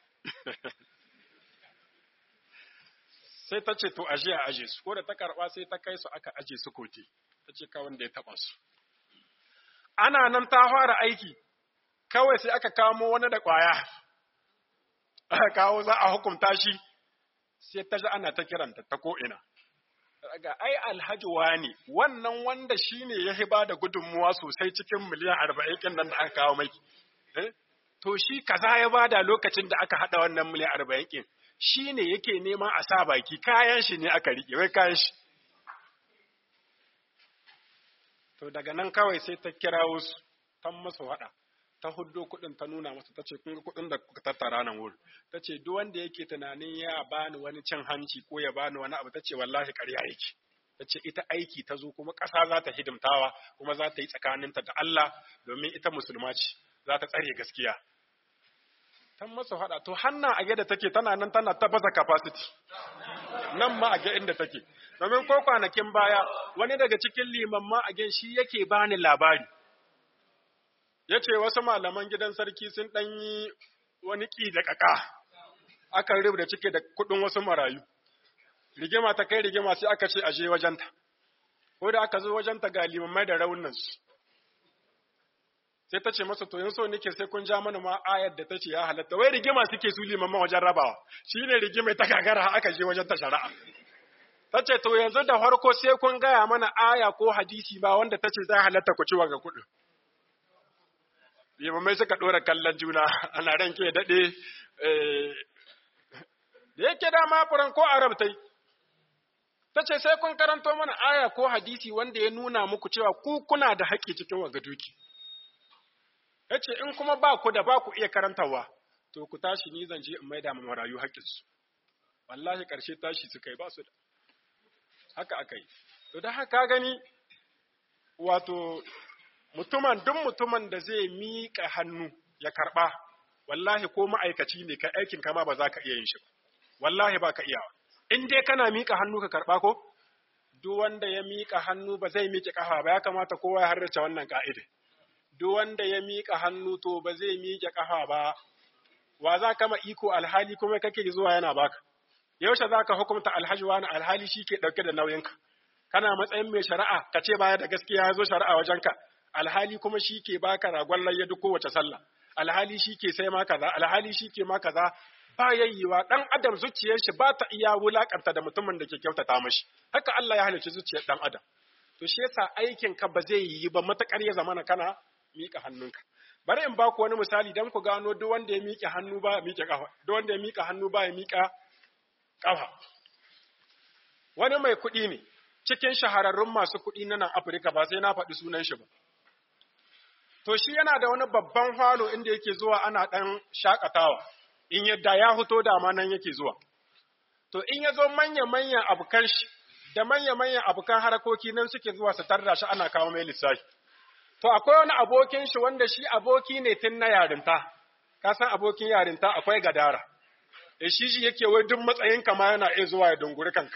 sai ta ce to aje a aje su ko da ta karɓa sai ta kai su aka aje su kote ta ce kawai da ya taɓa su ana nan ta fara aiki kawai sai aka kamo wani da ƙwaya, aka kawo za a hukunta shi, sai ta ji ana ta kiranta ta ko'ina. Daga ai alhaji wani wannan wanda shi ne ya hiba da gudunmuwa sosai cikin miliyan arba'in ɗin nan da aka kawo mai. To shi kaza ya bada lokacin da aka haɗa wannan miliyan arba'in ɗin, shi ne yake neman a sa baki kayan shi ne aka riƙe, wai kayan shi. To daga nan kawai sai ta kirawo su, tan masu haɗa. ta huddo kuɗin ta nuna masa ta ce kun ga kuɗin da kuka tattara nan wurin ta ce duk wanda yake tunanin ya bani wani cin hanci ko ya bani wani abu ta ce wallahi ƙarya yake ta ce ita aiki ta zo kuma ƙasa za ta hidimtawa kuma za ta yi tsakaninta da Allah domin ita musulma ce za ta tsare gaskiya ta masa faɗa to hanna a da take tana nan tana ta baza capacity nan ma a ga inda take domin ko kwanakin baya wani daga cikin limamma a shi yake bani labari ya ce wasu malaman gidan sarki sun ɗan yi wani ƙi da ƙaƙa, aka rubuta cike da kuɗin wasu marayu. Rigima ta kai rigima sai aka ce aje wajenta, ko da aka zo wajenta ga limamai da raunansu. Sai ta ce masa to yin so nake sai kun ja mana ma ayar da ta ce ya halatta, wai rigima suke su limaman wajen rabawa, shi ne rigima ta gagara aka je wajen ta shari'a. Ta ce to yanzu da farko sai kun gaya mana aya ko hadisi ba wanda ta ce za halatta ku ci ga kuɗin. limamai suka ɗora kallon juna ana ranke ya daɗe da yake dama furan ko arab tai ta ce sai kun karanto mana aya ko hadisi wanda ya nuna muku cewa ku kuna da haƙƙi cikin waga duki ya ce in kuma ba ku da ba ku iya karantawa to ku tashi ni zan je in maida ma marayu haƙƙinsu wallahi ƙarshe tashi suka yi ba su da haka aka yi to da haka gani wato mutumin duk mutumin da zai miƙa hannu ya karɓa wallahi ko ma'aikaci ne ka aikin kama ba za ka iya yin shi ba wallahi ba ka iyawa in dai kana miƙa hannu ka karɓa ko duk wanda ya miƙa hannu ba zai miƙe ƙafa ba ya kamata kowa ya harrace wannan ka'ida duk wanda ya miƙa hannu to ba zai miƙe ƙafa ba wa za ka ma iko alhali kuma kake zuwa yana baka yaushe za ka hukumta alhaji wani alhali shi ke ɗauke da nauyinka kana matsayin mai shari'a ka ce baya da gaskiya ya zo shari'a wajenka alhali kuma shi ke baka ragon layya duk kowace sallah alhali shi ke sai ma kaza alhali shi ke ma kaza ba yayyewa dan adam zuciyar shi ba ta iya wulakanta da mutumin da ke kyautata mashi haka Allah ya halicci zuciyar dan adam to shi yasa aikin ka ba zai yi ba matakar ya zamana kana mika hannunka bari in baku wani misali dan ku gano duk wanda ya miƙe hannu ba ya miƙe kafa duk wanda ya miƙa hannu ba ya miƙa kafa wani mai kuɗi ne cikin shahararrun masu kuɗi na nan Afirka ba sai na faɗi sunan shi ba to shi yana da wani babban falo inda yake zuwa ana ɗan shakatawa in yadda ya fito da ma nan yake zuwa to in ya zo manya-manyan abokan shi da manya-manyan abokan harakoki nan suke zuwa su tarda shi ana kawo mai lissafi to akwai wani abokin shi wanda shi aboki ne tun na yarinta ka san abokin yarinta akwai gadara e shi shi yake wai duk matsayin ka ma yana iya zuwa ya dunguri kanka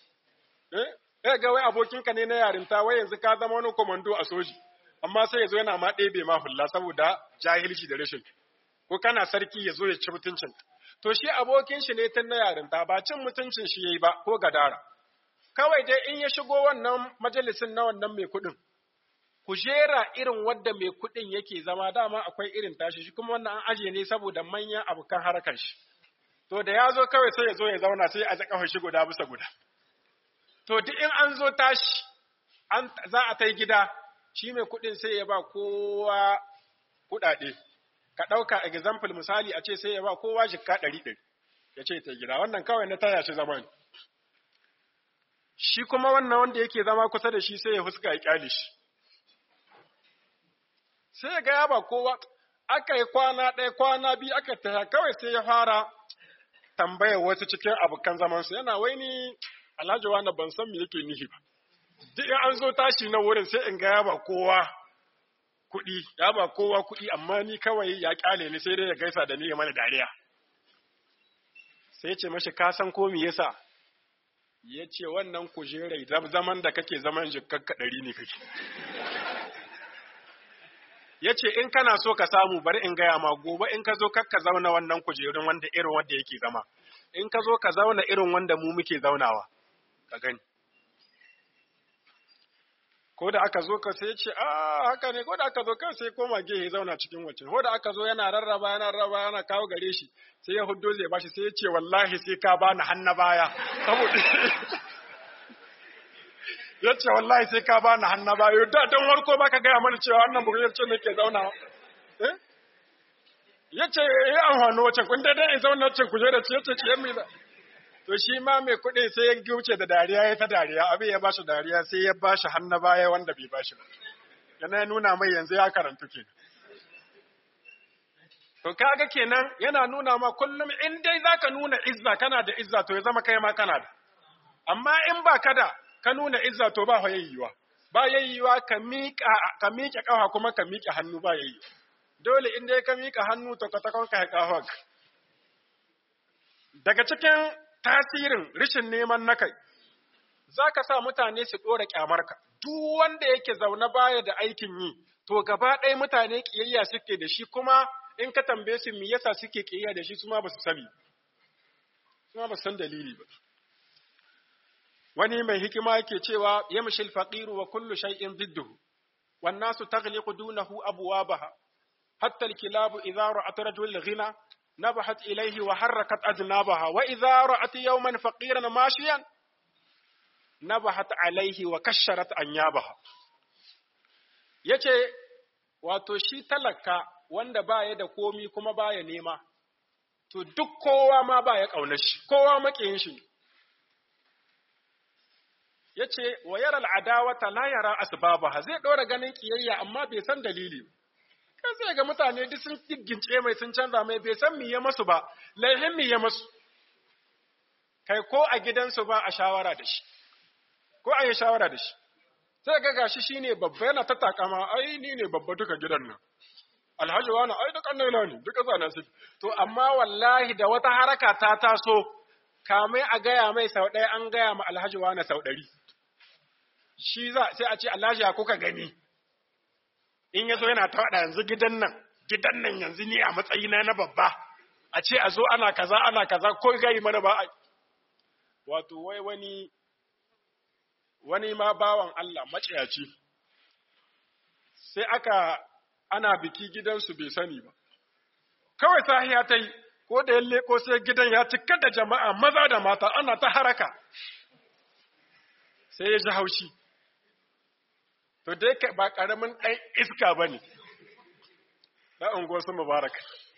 eh ga wai abokinka ne na yarinta wai yanzu ka zama wani komando a soji amma sai ya zo yana ma ɗebe ma hulla saboda jahilci da rashin ko kana sarki ya zo ya ci mutuncin to shi abokin shi ne tun na yarinta ba cin mutuncin shi yayi ba ko gadara kawai dai in ya shigo wannan majalisin na wannan mai kuɗin kujera irin wadda mai kuɗin yake zama dama akwai irin tashi shi kuma wannan an aje ne saboda manyan abokan harkar shi to da ya zo kawai sai ya zo ya zauna sai a kafa shi guda bisa guda to duk in an zo tashi an za a tai gida shi mai kuɗin sai ya ba kowa kuɗaɗe. Ka ɗauka example misali a ce sai ya ba kowa jikka ɗari ɗari, ya ce ta gida, wannan kawai na taya shi zama ne. Shi kuma wannan wanda yake zama kusa da shi sai ya fuska ya ƙyale shi. Sai ya gaya ba kowa, aka yi kwana ɗaya kwana biyu aka taya kawai sai ya fara tambayar wasu cikin abokan zamansu yana wai ni alhaji wani ban san me yake nihi ba. duk in an zo tashi na wurin sai in ga ya ba kowa kuɗi, ya ba kowa kuɗi, amma ni kawai ya ƙyale ni sai dai ya gaisa da ni ya mana dariya. Sai ce mashi ka san ko me yasa? Ya ce wannan kujerai zaman da kake zaman jikakka ɗari ne kake. Ya ce in kana so ka samu bari in gaya ma gobe in ka zo kakka zauna wannan kujerun wanda irin wanda yake zama. In ka zo ka zauna irin wanda mu muke zaunawa. Ka gani. ko da aka zo ka sai ce a haka ne ko da aka zo kan sai koma gehe zauna cikin wacce ko da aka zo yana rarraba yana rarraba yana kawo gare shi sai ya huddo zai bashi sai ya ce wallahi sai ka bani hanna baya saboda ya ce wallahi sai ka bani hanna baya da don warko baka gaya mana cewa wannan bugiyar ce nake zauna ya ce ya amfani wacce kun dai in zauna wacce kujera ce ya ce ce mai to shi ma mai kuɗi sai ya wuce da dariya ya ta dariya abin ya ba shi dariya sai ya ba shi hannu baya wanda bai ba shi ba yana nuna mai yanzu ya karantu ke to kaga kenan yana nuna ma kullum in dai zaka nuna izza kana da izza to ya zama kai ma kana da amma in ba ka da ka nuna izza to ba yayyuwa ba yayyuwa ka miƙa ka miƙe ƙafa kuma ka miƙe hannu ba yayyuwa dole in dai ka miƙa hannu to ka takon ka ƙafa daga cikin tasirin rishin neman na kai, za ka sa mutane su ɗora ƙyamarka, duk wanda yake zaune baya da aikin yi, to gaba ɗaya mutane ƙiyayya suke da shi kuma in ka tambaye su me yasa suke ƙiyayya da shi su ma ba su sani, su ma ba su san dalili ba. Wani mai hikima yake cewa yamshi al-faqiru wa kullu shay'in didduhu wan nasu taghliqu dunahu abwabaha hatta al-kilabu idha ra'at rajul ghina نبحت إليه وحركت أذنابها وإذا رأت يوما فقيرا ماشيا نبحت عليه وكشرت أنيابها yace wato shi talaka wanda baya da komi kuma baya nema to duk kowa ma baya ƙaunar shi kowa maƙiyin shi yace wa yara al'adawata la yara asbabaha zai dora ganin kiyayya amma bai san dalili kai sai ga mutane duk sun giggince mai sun canza mai bai san miye masu ba laihin miye masu kai ko a gidansu ba a shawara da shi ko a yi shawara da shi sai ga gashi shine babba yana ta takama ai ni ne babba duka gidan nan alhaji wani ai duk annaila ne duka zana su to amma wallahi da wata haraka ta taso kamai a gaya mai sau ɗaya an gaya ma alhaji wani sau ɗari shi za sai a ce alhaji ya kuka gani in ya zo yana ta faɗa yanzu gidan nan gidan nan yanzu ni a matsayina na babba a ce a zo ana kaza ana kaza ko gai mana ba wato wai wani wani ma bawan Allah maciyaci sai aka ana biki gidansu bai sani ba kawai sahiya ta yi ko da ya leko sai gidan ya cika da jama'a maza da mata ana ta haraka sai ya ji haushi to dai ba ƙaramin ɗan iska ba ne na unguwarsu mubarak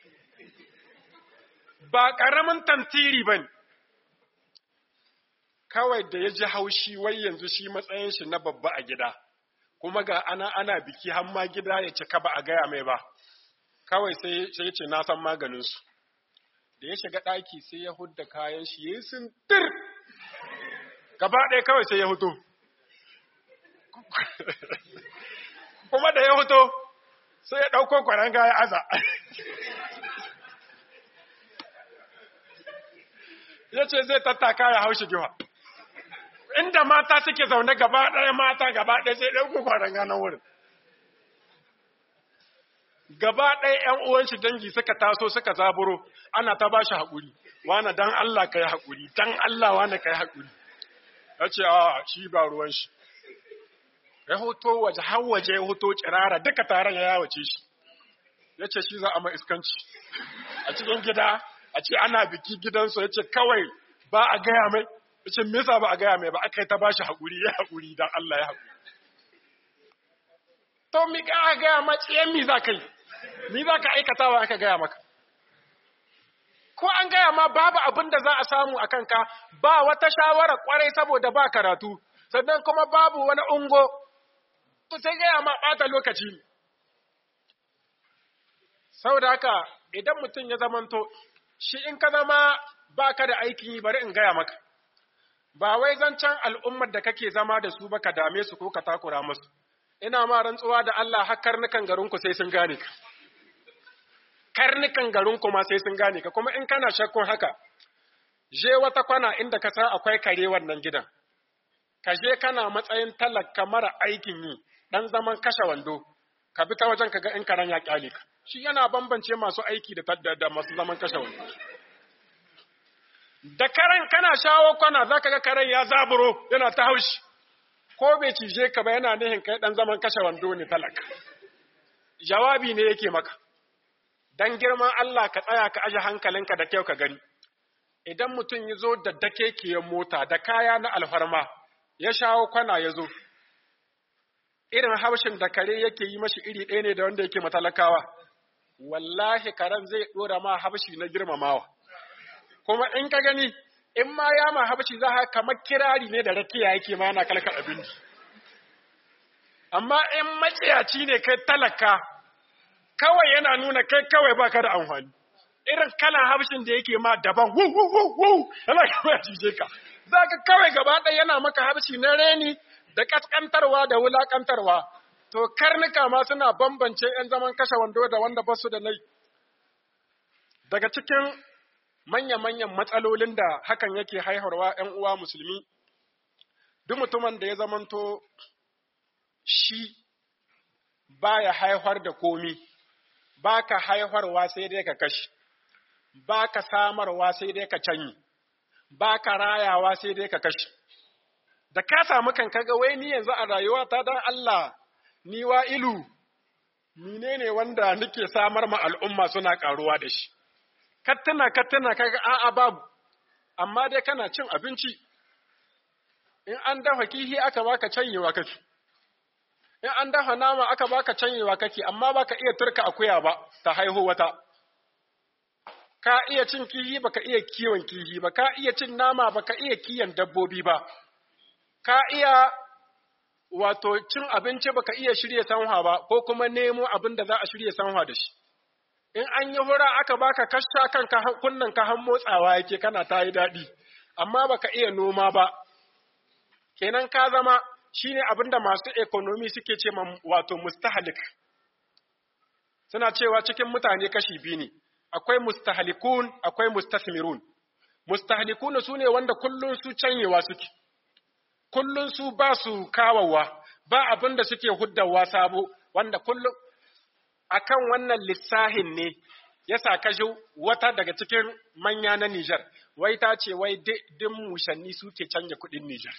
ba ƙaramin tantiri ba ne kawai da ya ji haushi wai yanzu shi matsayin shi na babba a gida kuma ga ana ana biki har ma gida ya cika ba a gaya mai ba kawai sai sai ya ce na san maganin su da ya shiga ɗaki sai ya hudda kayan shi yayi sintir gaba ɗaya kawai sai ya huto kuma da ya huto sai ya ɗauko kwaranga ya aza ya ce zai tattaka ya haushi giwa inda mata suke zaune gaba ɗaya mata gaba ɗaya sai ɗauko kwaranga na wurin gaba ɗaya ‘yan uwanshi dangi suka taso suka zaburo ana ta ba shi haƙuri wane dan Allah ka yi haƙuri dan Allah wane ka yi haƙuri ya ce a shi ba ruwan shi ya hoto waje har waje ya hoto kirara duka taron ya yawace shi ya ce shi za a mai iskanci a cikin gida a ce ana biki gidansu ya ce kawai ba a gaya mai ya ce mesa ba a gaya mai ba aka yi ta ba shi haƙuri ya haƙuri don Allah ya haƙuri to mi ka gaya ma tsiyan mi za ka yi mi za ka aikatawa aka gaya maka ko an gaya ma babu abin da za a samu a kanka ba wata shawara kwarai saboda ba karatu sannan kuma babu wani ungo to sai gaya ma ɓata lokaci ne saboda haka idan mutum ya zamanto shi in ka zama ba ka da aikin yi bari in gaya maka ba wai zancen al'ummar da kake zama da su ba ka dame su ko ka takura musu ina ma rantsuwa da Allah har karnukan garinku sai sun gane ka karnukan garinku ma sai sun gane ka kuma in kana shakkun haka je wata kwana inda ka san akwai kare wannan gidan ka je kana matsayin talaka mara aikin yi dan zaman kashe wando ka bi ta wajen ka ga in karen ya kyale ka shi yana bambance masu aiki da da masu zaman kashe wando da karen kana shawo kwana zaka ga karen ya zaburo yana ta haushi ko bai cije ka ba yana nihin kai dan zaman kashe wando ne talaka jawabi ne yake maka dan girman Allah ka tsaya ka aje hankalinka da kyau ka gani idan mutum ya zo da dakekiyar mota da kaya na alfarma ya shawo kwana ya zo irin haushin da kare yake yi mashi iri ɗaya ne da wanda yake matalakawa wallahi karen zai ɗora ma haushi na girmamawa kuma in ka gani in ma ya ma habci za ka kamar kirari ne da rakiya yake ma yana kalkar abinci amma in maciyaci ne kai talaka kawai yana nuna kai kawai baka da amfani irin kalan habshin da yake ma daban wu wu wu wu yana kawai cije ka za ka kawai gaba ɗaya yana maka habshi na reni da kaskantarwa da wulakantarwa to karnuka ma suna bambance 'yan zaman kashe wando da wanda basu da nai daga cikin manya-manyan matsalolin da hakan yake haiharwa ‘yan uwa musulmi, duk mutumin da ya zamanto shi ba ya haihar da komi, ba ka haiharwa sai dai ka kashi, ba ka samarwa sai dai ka canyi, ba ka rayawa sai dai ka kashi. Da ka samu kan kaga wai ni yanzu a rayuwa ta don Allah, ni wa ilu, menene wanda nake samar ma al'umma suna ƙaruwa da shi. kattana kattana kaga a'a babu amma dai kana cin abinci in an dafa kihi aka baka canyewa kake in an dafa nama aka baka canyewa kake amma baka iya turka akuya ba ta haihu wata ka iya cin kihi baka iya kiwon kihi ba ka iya cin nama baka iya kiyan dabbobi ba ka iya wato cin abinci baka iya shirya sanwa ba ko kuma nemo abin da za a shirya sanwa da shi in an yi hura aka baka kasha kanka kunnan ka han motsawa yake kana ta yi daɗi amma baka iya noma ba kenan ka zama shine abin da masu ekonomi suke ce ma wato mustahalik suna cewa cikin mutane kashi biyu ne akwai mustahalikun akwai mustasmirun mustahalikun su ne wanda kullun su canyewa suke kullun su ba su kawawa ba abin da suke huddawa sabo wanda kullum akan wannan lissahin ne yasa kaji wata daga cikin manya na Nijar wai ta ce wai din mushanni suke canja kuɗin Nijar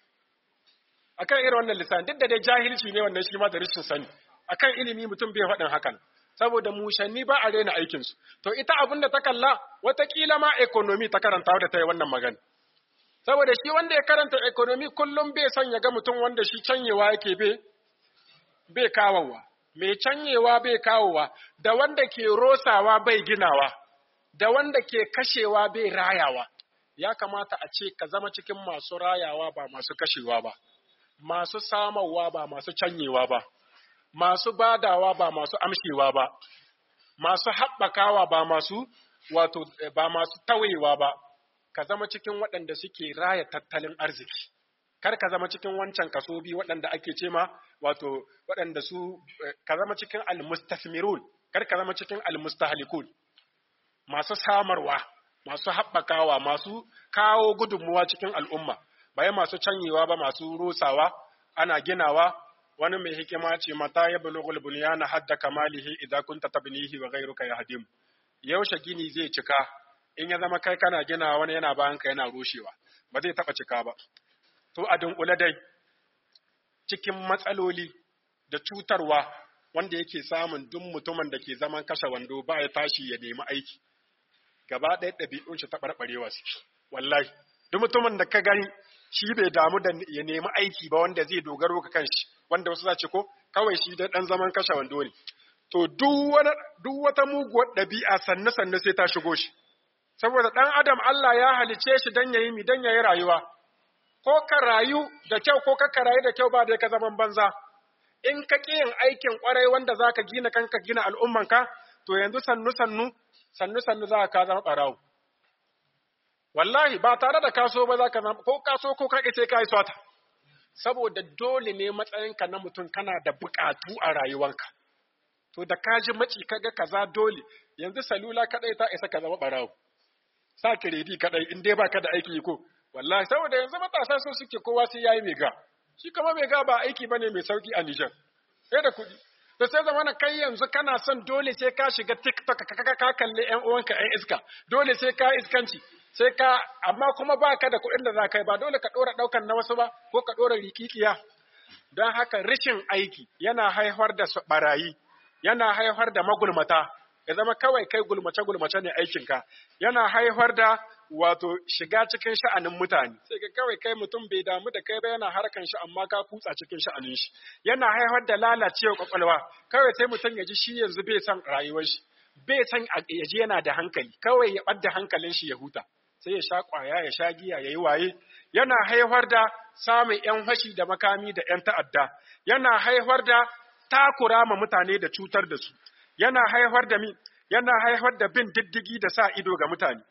akan irin wannan lissahin duk da dai jahilci ne wannan shi ma da rashin sani akan ilimi mutum bai faɗin hakan saboda mushanni ba a rena aikinsu to ita abin da ta kalla watakila ma economy ta karanta da ta yi wannan magana saboda shi wanda ya karanta economy kullum bai son ya ga mutum wanda shi canyewa yake bai bai kawowa mai canyewa bai kawowa da wanda ke rosawa bai ginawa da wanda ke kashewa bai rayawa ya kamata a ce ka zama cikin masu rayawa ba masu kashewa ba masu samarwa ba masu canyewa ba masu badawa ba masu amshewa ba masu haɓakawa ba masu wato ba masu tawayewa ba ka zama cikin waɗanda suke raya tattalin arziki kar ka zama cikin wancan kaso biyu waɗanda ake ce ma wato waɗanda su ka zama cikin almustasmirun kar ka zama cikin almustahlikun masu samarwa masu haɓakawa masu kawo gudunmuwa cikin al'umma bayan masu canyewa ba masu rusawa ana ginawa wani mai hikima ce mata ya bulughul bunyana hadda kamalihi idza kunta tabnihi wa ghayruka yahdim yaushe gini zai cika in ya zama kai kana gina wani yana bayan ka yana rushewa ba zai taba cika ba to a dunkule dai cikin matsaloli da cutarwa wanda yake samun duk mutumin da ke zaman kashe wando ba ya tashi ya nemi aiki gaba ɗaya ɗabi'un shi taɓarɓarewa suke wallahi duk mutumin da ka gani shi bai damu da ya nemi aiki ba wanda zai dogaro ka kanshi wanda wasu za ce ko kawai shi da ɗan zaman kashe wando ne to duk wata muguwar ɗabi'a sannu sannu sai ta shigo shi saboda ɗan adam Allah ya halice shi dan yayi mi dan yayi rayuwa ko ka rayu da kyau ko ka rayu da kyau ba da ka zaman banza in ka ƙi yin aikin ƙwarai wanda za ka gina kanka gina al'ummanka to yanzu sannu sannu sannu sannu za ka zama ɓarawo wallahi ba tare da kaso ba za ka zama ko kaso ko ka sai ka yi swata saboda dole ne matsayinka na mutum kana da buƙatu a rayuwanka to da ka ji maci kaga kaza dole yanzu salula kadai ta isa ka zama ɓarawo sa kiredi kadai in dai baka da aiki ko wallahi saboda yanzu matasa so suke kowa sai yayi mai ga shi kuma mai ga ba aiki bane mai sauki a Niger sai da kuɗi to sai zamana kai yanzu kana son dole sai ka shiga TikTok ka ka kalle ƴan uwanka ƴan iska dole sai ka iskanci sai ka amma kuma baka da kuɗin da za ka yi ba dole ka ɗora ɗaukan na wasu ba ko ka ɗora rikikiya don haka rashin aiki yana haifar da barayi yana haifar da magulmata ya zama kawai kai gulmace-gulmace ne aikinka yana haifar da wato shiga cikin sha'anin mutane sai ka kawai kai mutum bai damu da kai ba yana harkan shi amma ka kutsa cikin sha'anin shi yana haifar da lalacewa kwakwalwa kawai sai mutum ya ji shi yanzu bai san rayuwar shi bai san ya ji yana da hankali kawai ya ɓadda hankalin shi ya huta sai ya sha ƙwaya ya sha giya ya yi waye yana haifar da samun ‘yan fashi da makami da ‘yan ta'adda yana haifar da takura ma mutane da cutar da su yana haifar da mi yana haifar da bin diddigi da sa ido ga mutane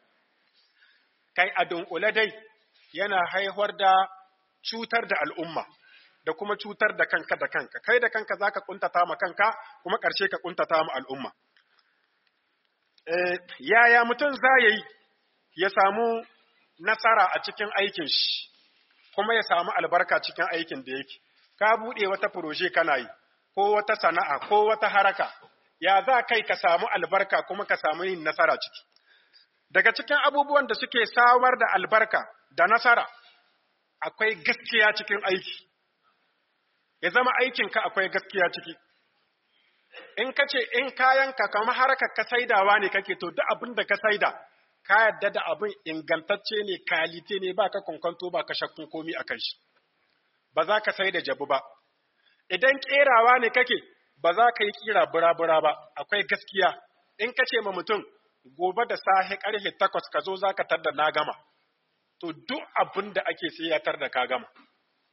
kai a dunkule dai yana haifar da cutar da al'umma da kuma cutar da kanka da kanka kai da kanka zaka kuntata ma kanka kuma ƙarshe ka kuntata ma al'umma eh yaya mutum za yi ya samu nasara a cikin aikin shi kuma ya samu albarka cikin aikin da yake ka buɗe wata proje kana yi ko wata sana'a ko wata haraka ya za kai ka samu albarka kuma ka samu yin nasara ciki daga cikin abubuwan da suke samar da albarka da nasara akwai gaskiya cikin aiki ya zama aikinka akwai gaskiya ciki in ka ce in kayanka kamar harkar ka saidawa ne kake to duk abin da ka saida ka yadda da abin ingantacce ne kalite ne ba ka kwankwanto ba ka shakkun komi a kan shi ba za ka sai da jabu ba idan kerawa ne kake ba za ka yi kira bura-bura ba akwai gaskiya in ka ce ma mutum gobe da sahe karfe takwas ka zo za ka tar da na gama to duk abin da ake sai ya tar da ka gama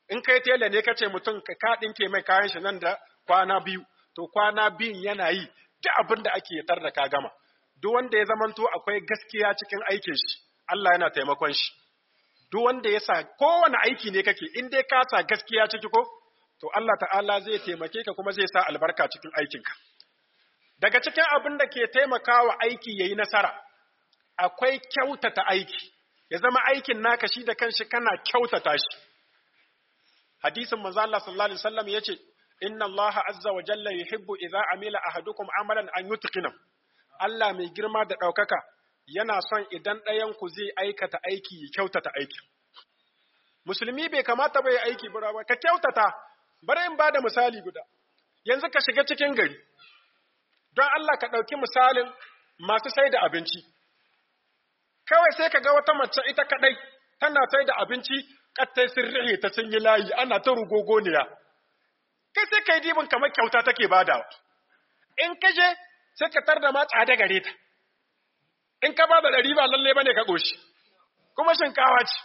in kai tela ne kace mutum ka dinke mai kayan shi nan da kwana biyu to kwana biyun yana yi duk abin da ake tar da ka gama duk wanda ya zamanto akwai gaskiya cikin aikin shi Allah yana taimakon shi duk wanda ya sa kowane aiki ne kake in dai ka sa gaskiya ciki ko to Allah ta'ala zai taimake ka kuma zai sa albarka cikin aikinka daga cikin abin da ke taimakawa aiki yayi nasara akwai kyautata aiki ya zama aikin naka shi da kanshi kana kyautata shi hadisin manzo Allah sallallahu alaihi wasallam yace inna Allah azza wa jalla yuhibbu idza amila ahadukum amalan an yutqina Allah mai girma da daukaka yana son idan ɗayan ku zai aikata aiki ya kyautata aikin musulmi bai kamata bai aiki bura ba ka kyautata bari in bada misali guda yanzu ka shiga cikin gari don Allah ka ɗauki misalin masu sai da abinci kawai sai ka ga wata mace ita kaɗai tana sai da abinci kattai sun rihe ta sun yi layi ana ta rugogoniya kai sai kai dibin kamar kyauta take badawa in ka je sai ka tar da ma tsada gare ta in ka bada ɗari ba lalle bane ka goshi kuma shinkawa ce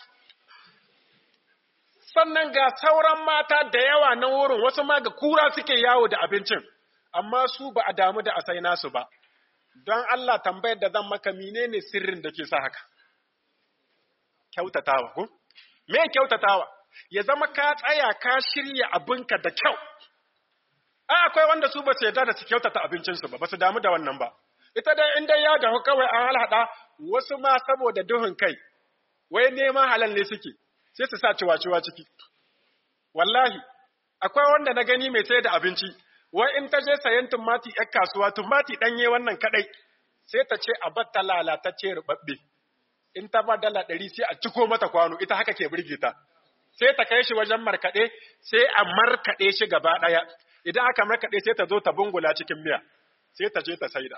sannan ga sauran mata da yawa na wurin wasu ma ga kura suke yawo da abincin amma su ba a damu da asai nasu ba don Allah tambayar da zan maka menene sirrin da ke sa haka kyautatawa ko me kyautatawa ya zama ka tsaya ka shirya abinka da kyau a akwai wanda su ba su yarda da su kyautata abincinsu ba ba su damu da wannan ba ita dai in dai ya dahu kawai an halhada wasu ma saboda duhun kai wai neman halal ne suke sai su sa ciwa-ciwa ciki wallahi akwai wanda na gani mai sayar da abinci wai in ta je sayan tumati ‘yar kasuwa, tumati ɗanye wannan kaɗai, sai ta ce a batta lalatacce rubabbe. In ta ba dala ɗari sai a ciko mata kwano, ita haka ke birge ta. Sai ta kai shi wajen markaɗe, sai a markaɗe shi gaba ɗaya. Idan aka markaɗe sai ta zo ta bungula cikin miya, sai ta je ta saida.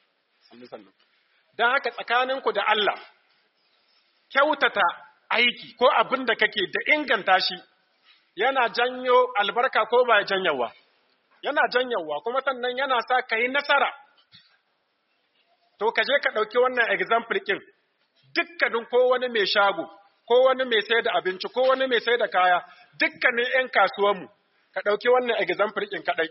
Don haka tsakaninku da Allah, kyautata aiki ko abin da kake da inganta shi, yana janyo albarka ko ba janyawa. yana janyawa kuma sannan yana sa ka yi nasara. To, ka je ka ɗauki wannan example ɗin, dukkanin ko wani mai shago, ko wani mai sai da abinci, ko wani mai sai da kaya, dukkanin ‘yan kasuwanmu, ka ɗauki wannan example ɗin kaɗai.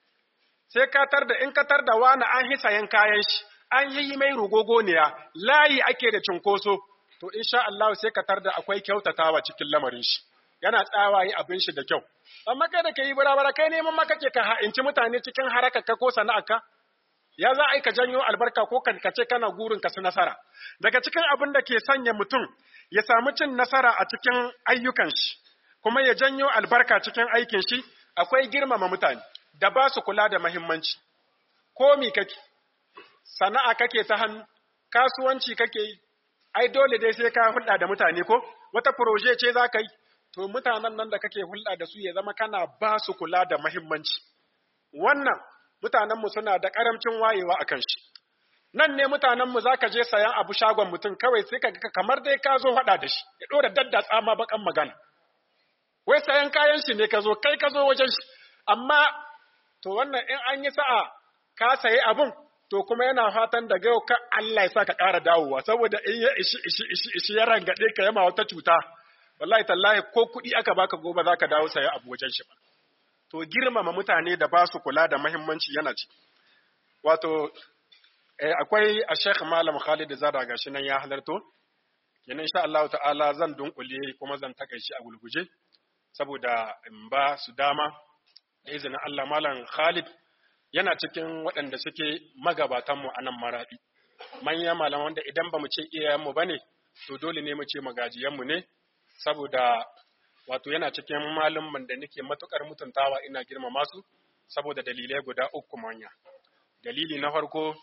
Sai ka tar da in ka tar da wani an hisa yan kayan shi, an yi mai rugogoniya, layi ake da cunkoso, to insha Allah sai ka tar da akwai kyautatawa cikin lamarin shi. Yana tsawaye abin shi da kyau. amma kai da ka yi barabara kai neman maka ke ka ha'inci mutane cikin harakarka ko sana'arka ya za a yi ka janyo albarka ko ka ce kana gurin ka su nasara daga cikin abin da ke sanya mutum ya samu cin nasara a cikin ayyukan shi kuma ya janyo albarka cikin aikin shi akwai girmama mutane da ba su kula da mahimmanci ko mi kake sana'a kake ta hannu kasuwanci kake yi ai dole dai sai ka hulɗa da mutane ko wata proje ce za ka yi to mutanen nan da kake hulɗa da su ya zama kana ba su kula da mahimmanci. Wannan mutanenmu suna da ƙaramcin wayewa a kan shi. Nan ne mutanenmu za ka je sayan abu shagon mutum kawai sai ka ga kamar dai ka zo haɗa da shi, ya ɗora daddatsa ma baƙan magana. Wai sayan kayan shi ne ka zo, kai ka zo wajen shi, amma to wannan in an yi sa'a ka sayi abun, to kuma yana fatan daga yau ka Allah ya sa ka ƙara dawowa, saboda in ya ishi ishi ishi ishi ya rangaɗe ka yama wata cuta. wallahi tallahi ko kuɗi aka baka gobe za ka dawo saya abu wajen shi ba. To girmama mutane da ba su kula da mahimmanci yana ci. Wato, eh, akwai a Sheikh Malam Khalid Zara gashi nan ya halarto, kenan insha Allah ta'ala zan dunkule kuma zan takaici a gulguje, saboda in ba su dama, da izinin Allah Malam Khalid yana cikin waɗanda suke magabatanmu a nan maraɗi. Manyan malaman wanda idan ba mu ce iyayenmu ba ne, to dole ne mu ce magajiyanmu ne, saboda wato yana cikin malumman da nake matukar mutuntawa ina girmama su saboda dalilai guda uku manya dalili na farko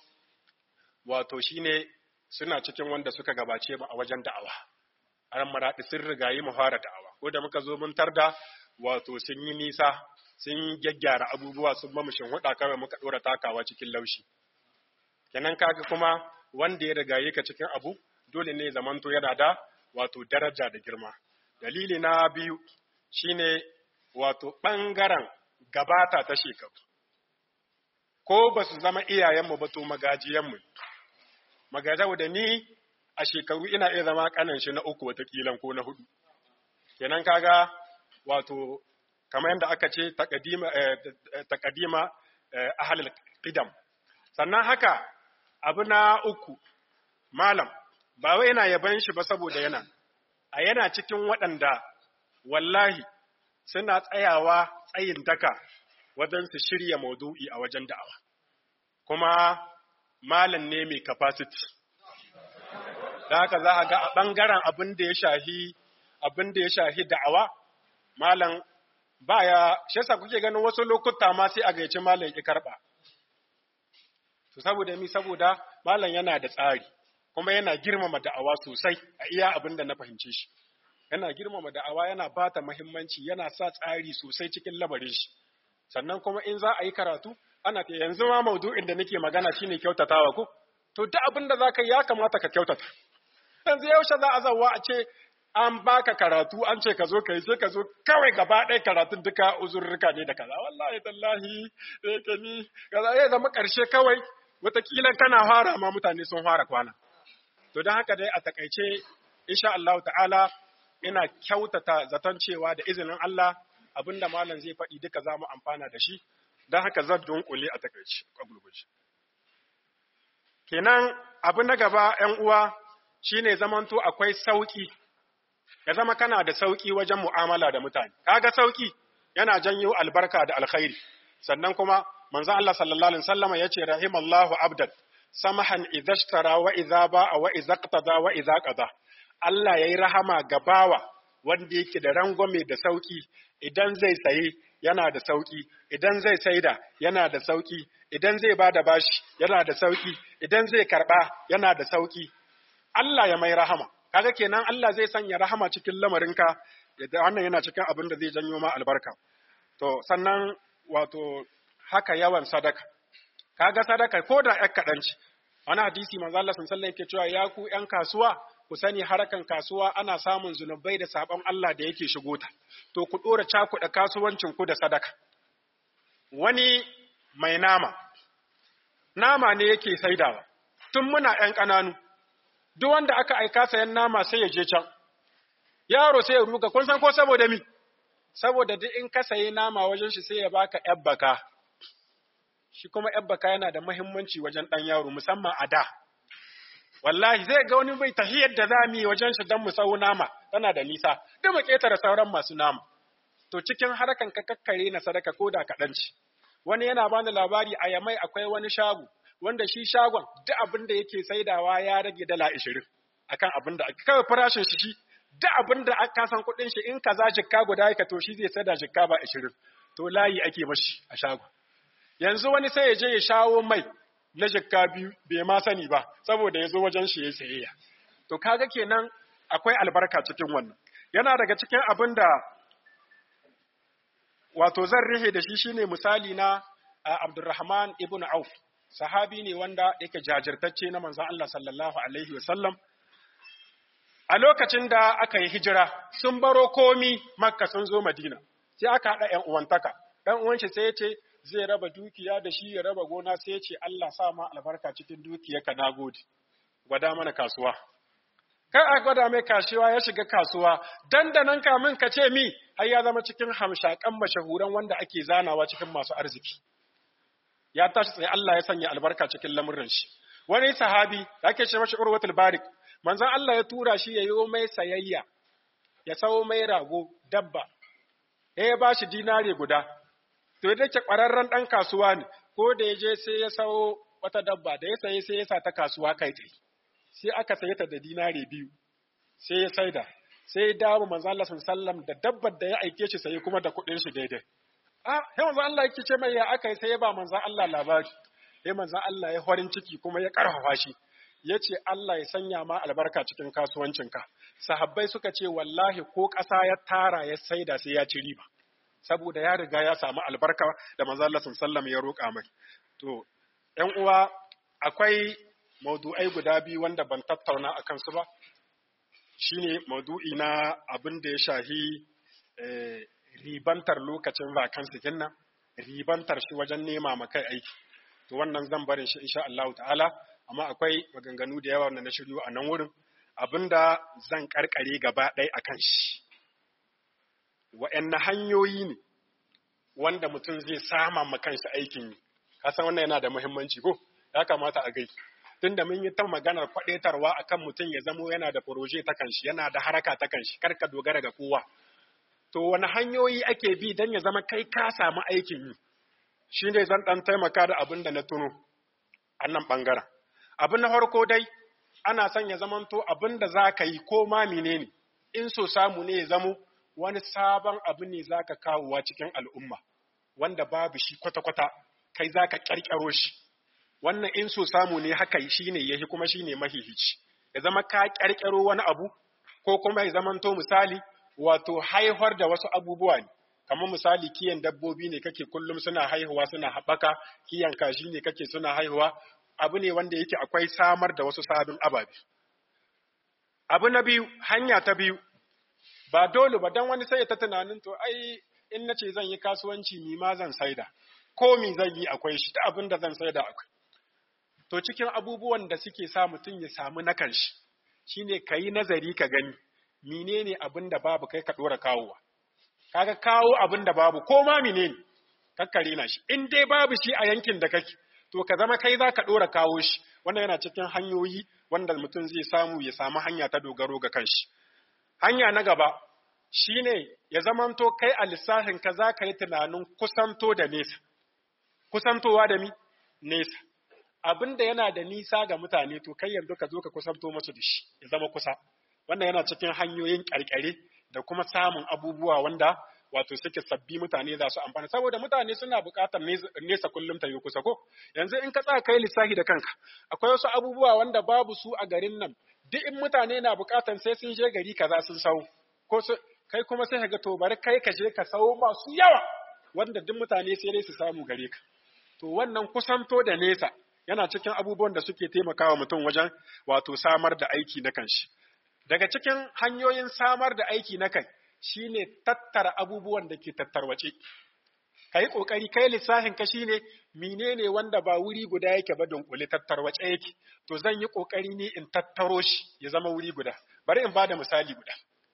wato shine suna cikin wanda suka gabace mu a wajen da'awa an maraɗi sun rigayi mu fara da'awa ko da muka zo mun tarda wato sun yi nisa sun gyaggyara abubuwa sun ba mu huɗa kawai muka ɗora takawa cikin laushi kenan kaga kuma wanda ya rigaye ka cikin abu dole ne zamanto yana da wato daraja da girma dalili na biyu shine wato ɓangaren gabata ta shekaru ko ba su zama iyayenmu ba to magajiyanmu magajau da ni a shekaru ina iya zama kanan shi na uku watakilan ko na hudu kenan kaga wato kamar yadda aka ce takadima ahalil qidam sannan haka abu na uku malam ba wai yana yaban shi ba saboda yana a yana cikin waɗanda wallahi suna tsayawa tsayin daka wajen su shirya maudu'i a wajen da'awa kuma malam ne mai capacity da haka za a ga a ɓangaren abin da ya shahi abin da ya shahi da'awa malam baya shi yasa kuke ganin wasu lokuta ma sai a gaici malam ya karɓa to saboda mi saboda malam yana da tsari kuma yana girmama da'awa sosai a iya abin da na fahimce shi yana girmama da'awa yana bata muhimmanci yana sa tsari sosai cikin labarin shi sannan kuma in za a yi karatu ana ta yanzu ma maudu'in da nake magana shine kyautatawa ko to duk abin da zaka yi ya kamata ka kyautata yanzu yaushe za a zawa a ce an baka karatu an ce ka zo ka yi sai ka zo kawai gaba ɗaya karatun duka uzurruka ne da kaza wallahi tallahi sai ka ni kaza ya zama ƙarshe kawai wataƙila kana fara ma mutane sun fara kwana to don haka dai a takaice insha Allah ta'ala ina kyautata zaton cewa da izinin Allah abinda malam zai faɗi duka za mu amfana da shi don haka zan dunkule a takaice a gurguje kenan abu na gaba ‘yan uwa shine zamanto akwai sauƙi ya zama kana da sauƙi wajen mu'amala da mutane kaga sauƙi yana janyo albarka da alkhairi sannan kuma manzon Allah sallallahu alaihi wasallama yace rahimallahu abdan samahan idza ishtara wa idza ba'a wa idza qtada wa idza qada Allah yayi rahama ga bawa wanda yake da rangwame da sauki idan zai saye yana da sauki idan zai saida yana da sauki idan zai bada bashi yana da sauki idan zai karba yana da sauki Allah ya mai rahama kaga kenan Allah zai sanya rahama cikin lamarinka yadda wannan yana cikin abin da zai janyo ma albarka to sannan wato haka yawan sadaka kaga sadaka ko da ƴar kaɗan ce wani hadisi manzo Allah sallallahu alaihi yake cewa ya ku ƴan kasuwa ku sani harakan kasuwa ana samun zunubai da sabon Allah da yake shigo ta to ku dora cakuɗa kasuwancin ku da sadaka wani mai nama nama ne yake saidawa tun muna ƴan ƙananu duk wanda aka aika sayan nama sai ya je can yaro sai ya ruga kun san ko saboda mi saboda duk in ka sayi nama wajen shi sai ya baka ƴar baka shi kuma ‘yan baka yana da mahimmanci wajen ɗan yaro musamman a da. Wallahi zai ga wani bai tahiyar da za mu yi wajen shi don mu sau nama tana da nisa, duk mu ƙetare sauran masu nama. To cikin harkan ka kakkare na sadaka ko da kaɗan ci. Wani yana bani labari a yamai akwai wani shago, wanda shi shagon duk abin da yake saidawa ya rage dala ashirin akan abin da kawai farashin shi shi duk abin da aka san kuɗin shi in kaza jikka guda yaka to shi zai saida jikka ba ashirin. To layi ake mashi a shagon. yanzu wani sai ya je ya shawo mai na jikka biyu bai ma sani ba saboda ya zo wajen shi ya sayayya to kaga kenan akwai albarka cikin wannan yana daga cikin abin da wato zan rihe da shi shine misali na Abdurrahman ibn Auf sahabi ne wanda yake jajirtacce na manzon Allah sallallahu alaihi wasallam a lokacin da aka yi hijira sun baro komi makka sun zo madina sai aka haɗa ‘yan uwantaka ɗan uwan shi sai ya ce zai raba dukiya da shi ya raba gona sai ya ce Allah sa ma albarka cikin dukiyarka na gode gwada mana kasuwa kar a gwada mai kasuwa ya shiga kasuwa dandanan kamin ka ce mi har ya zama cikin hamshakan mashahuran wanda ake zanawa cikin masu arziki ya tashi tsaye Allah ya sanya albarka cikin lamurin shi wani sahabi da ake ce mashi urwatul barik manzon Allah ya tura shi ya yi mai sayayya ya sawo mai rago dabba ya ba shi dinare guda to da ke ƙwararren ɗan kasuwa ne ko da ya je sai ya sawo wata dabba da ya saye sai ya sa ta kasuwa kai tsaye sai aka saye ta da dinare biyu sai ya saida sai ya dawo manzo Allah sallam da dabbar da ya aike shi saye kuma da kuɗin shi daidai ah sai manzo Allah yake ce mai ya aka yi sai ya ba manzo Allah labari sai manzo Allah ya horin ciki kuma ya karfafa shi ya ce Allah ya sanya ma albarka cikin kasuwancinka sahabbai suka ce wallahi ko ƙasa ya tara ya saida sai ya ci riba saboda ya riga ya samu albarka da manzo Allah sallam ya roƙa mai to ƴan uwa akwai maudu'ai guda biyu wanda ban tattauna akan su ba shine maudu'i na abin da ya shahi ribantar lokacin vacancy kinnan ribantar shi wajen nema ma kai aiki to wannan zan barin shi insha Allah ta'ala amma akwai maganganu da yawa wanda na shiryo a nan wurin abinda zan karkare gaba ɗaya akan shi wa'anne hanyoyi ne wanda mutum zai sama ma kanshi aikin yi kasan wannan yana da muhimmanci ko ya kamata a gai tunda mun yi ta maganar kwadaitarwa akan mutum ya zamo yana da proje ta kanshi yana da haraka ta kanshi kar ka dogara ga kowa to wani hanyoyi ake bi don ya zama kai ka samu aikin yi shine zan dan taimaka da abin da na tuno a nan bangaren abin na farko dai ana son ya zamanto abin da za ka yi ko ma menene in so samu ne ya zamo wani sabon abu ne za ka kawowa cikin al'umma wanda babu shi kwata-kwata kai za ka ƙarƙaro shi wannan in so samu ne haka shi ne yahi kuma shi ne mahihici ya zama ka ƙarƙaro wani abu ko kuma ya zamanto misali wato haihuwar da wasu abubuwa ne kamar misali kiyan dabbobi ne kake kullum suna haihuwa suna haɓaka kiyan kashi ne kake suna haihuwa abu ne wanda yake akwai samar da wasu sabon ababe abu na biyu hanya ta biyu ba dole ba dan wani sai ta tunanin to ai in nace zan yi kasuwanci mi ma zan saida ko mi zan yi akwai shi ta abin da zan saida akwai to cikin abubuwan da suke sa mutum ya samu na kanshi shine kayi nazari ka gani menene abin da babu kai ka dora kawowa kaga kawo abin da babu ko ma menene kakkare na shi in dai babu shi a yankin da kake to ka zama kai za ka dora kawo shi wannan yana cikin hanyoyi wanda mutum zai samu ya samu hanya ta dogaro ga kanshi hanya na gaba shine ya zamanto kai a lissafin ka za ka yi tunanin kusanto da nesa kusantowa da mi nesa abin da yana da nisa ga mutane to kai yanzu ka zo ka kusanto masu da shi ya zama kusa wannan yana cikin hanyoyin ƙarƙare da kuma samun abubuwa wanda wato suke sabbi mutane za su amfana saboda mutane suna buƙatar nesa kullum ta yi kusa ko yanzu in ka tsaya kai lissafi da kanka akwai wasu abubuwa wanda babu su a garin nan duk in mutane na buƙatar sai sun je gari kaza sun sau ko kai kuma sai ga to bari kai ka je ka sau masu yawa wanda duk mutane sai dai su samu gare ka to wannan kusanto da nesa yana cikin abubuwan da suke taimakawa mutum wajen wato samar da aiki na kanshi daga cikin hanyoyin samar da aiki na kai shine tattara abubuwan da ke tattarwace kai kokari kai lissafin ka shine menene wanda ba wuri guda yake ba dunkule tattarwace yake to zan yi kokari ne in tattaro shi ya zama wuri guda bari in bada misali guda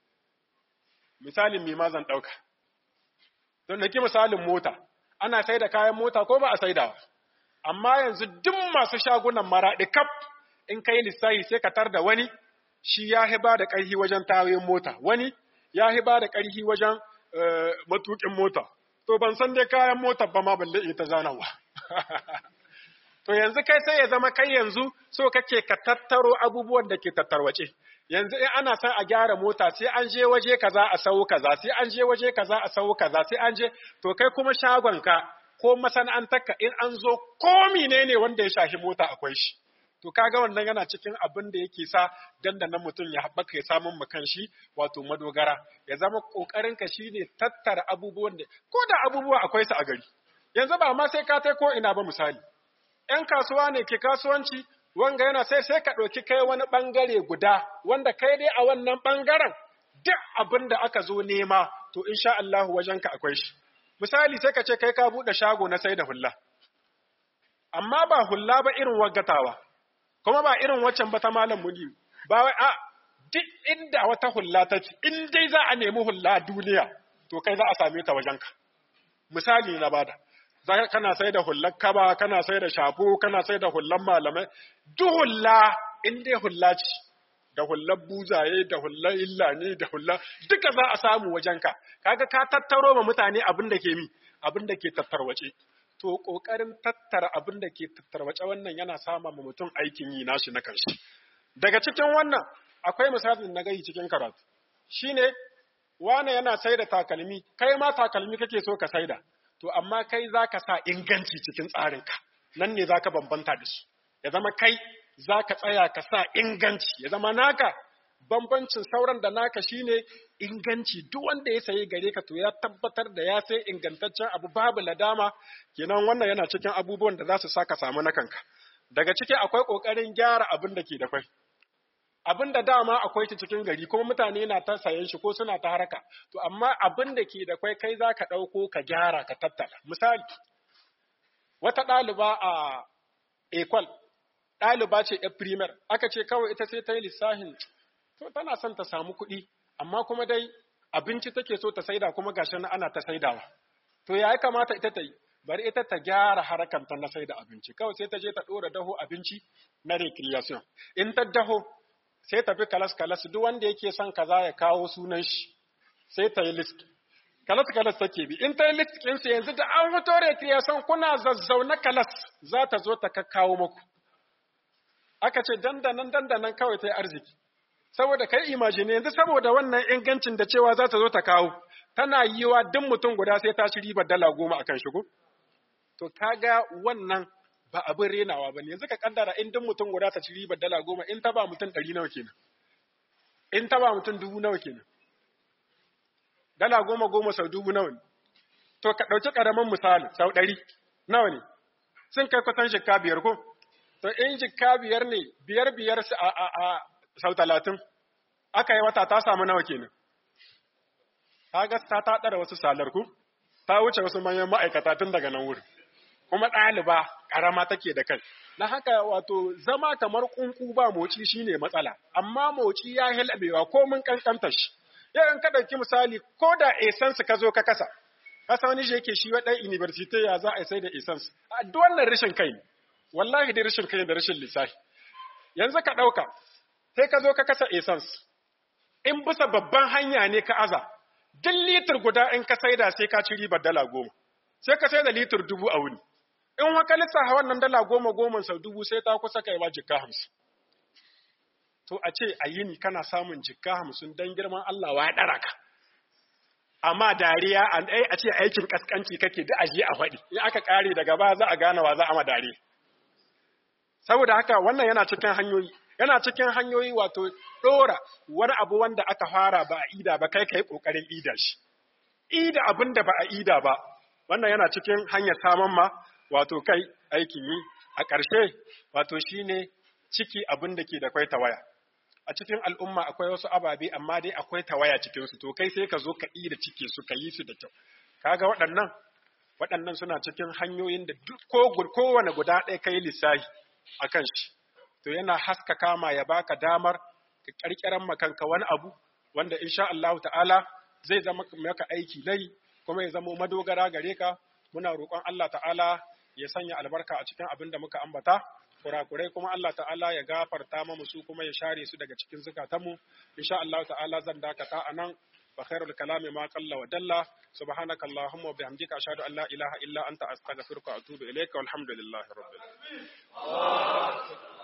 misalin me ma zan dauka don nake misalin mota ana sai da kayan mota ko ba a saidawa amma yanzu duk masu shagunan maraɗi kaf in kai lissafi sai ka tar da wani shi ya hiba da ƙarfi wajen tawayin mota wani ya hiba da ƙarfi wajen matuƙin mota to ban san dai kayan mota ba ma balle ita zanawa to yanzu kai sai ya zama kai yanzu so kake ka tattaro abubuwan da ke tattarwace yanzu in ana son a gyara mota sai an je waje kaza a sau kaza sai an je waje kaza a sau kaza sai an je to kai kuma shagonka ko masana'antarka in an zo ko menene wanda ya shafi mota akwai shi to kaga wannan yana cikin abin da yake sa dandanan mutum ya haɓaka ya samun mu shi wato madogara ya zama kokarin ka shine tattara abubuwan da ko da abubuwa akwai su a gari yanzu ba ma sai ka tai ko ina ba misali ‘yan kasuwa ne ke kasuwanci wanga yana sai sai ka ɗauki kai wani ɓangare guda wanda kai dai a wannan ɓangaren duk abin da aka zo nema to insha Allah wajenka akwai shi misali sai ka ce kai ka buɗe shago na sai da hulla amma ba hulla ba irin waggatawa kuma ba irin waccan ba ta malam muni ba wai a duk inda wata hulla ta ci in dai za a nemi hulla duniya to kai za a same ta wajenka misali na bada kana sai da hullar kaba kana sai da shafo kana sai da hullar malamai duk hulla in dai hulla ce da hullar buzaye da hullar illani da hullar duka za a samu wajenka kaga ka tattaro ma mutane abin da ke mi abin da ke tattarwace to kokarin tattara abin da ke tattarwace wannan yana sama ma mutum aikin yi nashi na kanshi daga cikin wannan akwai misalin na gai cikin karatu shine wane yana sai da takalmi kai ma takalmi kake so ka saida to amma kai za ka sa inganci cikin tsarinka nan ne za ka bambanta da su ya zama kai za ka tsaya ka sa inganci ya zama naka bambancin sauran da naka shine inganci duk wanda ya sayi gare ka to ya tabbatar da ya sai ingantaccen abu babu ladama kenan wannan yana cikin abubuwan da za su sa ka samu na kanka daga ciki akwai ƙoƙarin gyara abin da ke da kwai abin da dama akwai ta cikin gari kuma mutane na ta sayan shi ko suna ta haraka to amma abin da ke da kwai kai za ka ɗauko ka gyara ka tattala misali wata ɗaliba a ekwal ɗaliba ce ya primer aka ce kawai ita sai ta yi lissafin to tana son ta samu kuɗi amma kuma dai abinci take so ta saida kuma gashi na ana ta saidawa to ya kamata ita ta yi bari ita ta gyara harakanta na saida abinci kawai sai ta je ta ɗora daho abinci na recreation in ta daho sai ta bi kalas kalas duk wanda yake son kaza ya kawo sunan shi sai ta yi list kalas kalas take bi in ta yi list ɗinsu yanzu da an fito recreation kuna zazzauna kalas za ta zo ta kakkawo muku aka ce dandanan dandanan kawai ta yi arziki saboda kai imagine yanzu saboda wannan ingancin da cewa za ta zo ta kawo tana yiwa duk mutum guda sai ta ci ribar dala goma akan shigo to kaga wannan ba abin renawa ba ne yanzu ka kaddara in duk mutum guda ta ci ribar dala goma in ta ba mutum ɗari nawa kenan in ta ba mutum dubu nawa kenan dala goma goma sau dubu nawa ne to ka ɗauki ƙaramin misali sau ɗari nawa ne sun kai kusan shekka biyar ko to in jikka biyar ne biyar biyar a, a, a sau talatin aka yi wata ta samu nawa kenan ta ga ta ta ɗara wasu salar ku ta wuce wasu manyan ma'aikata tun daga nan wurin kuma ɗaliba ƙarama take da kai na haka wato zama kamar ƙunƙu ba moci shine matsala amma moci ya hilabewa ko mun kankanta shi yau in ka ɗauki misali ko da essence ka zo ka kasa kasa wani shi yake shi wa ɗan university ya za a sai da essence a duk wannan rashin kai ne wallahi dai rashin kai da rashin lissafi yanzu ka ɗauka sai ka zo ka kasa essence in bisa babban hanya ne ka aza duk litir guda in ka saida sai ka ci ribar dala goma sai ka saida litir dubu a wuni in waka lissafa wannan dala goma goma sau dubu sai ta kusa kai ma jikka hamsin to a ce a yini kana samun jikka hamsin don girman Allah wa ya ɗara ka amma dariya a ce aikin kaskanci kake da aje a faɗi in aka ƙare daga ba za a gane wa za a ma dariya saboda haka wannan yana cikin hanyoyi yana cikin hanyoyi wato ɗora wani abu wanda aka fara ba a ida ba kai kai ƙoƙarin ida shi ida abin da ba a ida ba wannan yana cikin hanyar saman ma wato kai aikin yi a ƙarshe wato shine ciki abin da ke da kwai tawaya a cikin al'umma akwai wasu ababe amma dai akwai tawaya cikin su to kai sai ka zo ka ida cike su ka yi su da kyau kaga waɗannan waɗannan suna cikin hanyoyin da duk ko kowane guda ɗaya kai lissafi a kan shi, to yana haskaka ma ya baka damar ka ƙarƙiran makanka wani abu wanda insha Allah ta'ala zai zama maka aiki nai kuma ya zama madogara gare ka muna roƙon Allah ta'ala ya sanya albarka a cikin abin da muka ambata kurakurai kuma Allah ta'ala ya gafarta mu su kuma ya share su daga cikin zukatanmu insha Allah ta'ala zan dakata anan وخير الكلام ما قل ودل سبحانك اللهم وبحمدك أشهد أن لا إله إلا أنت أستغفرك وأتوب إليك والحمد لله رب العالمين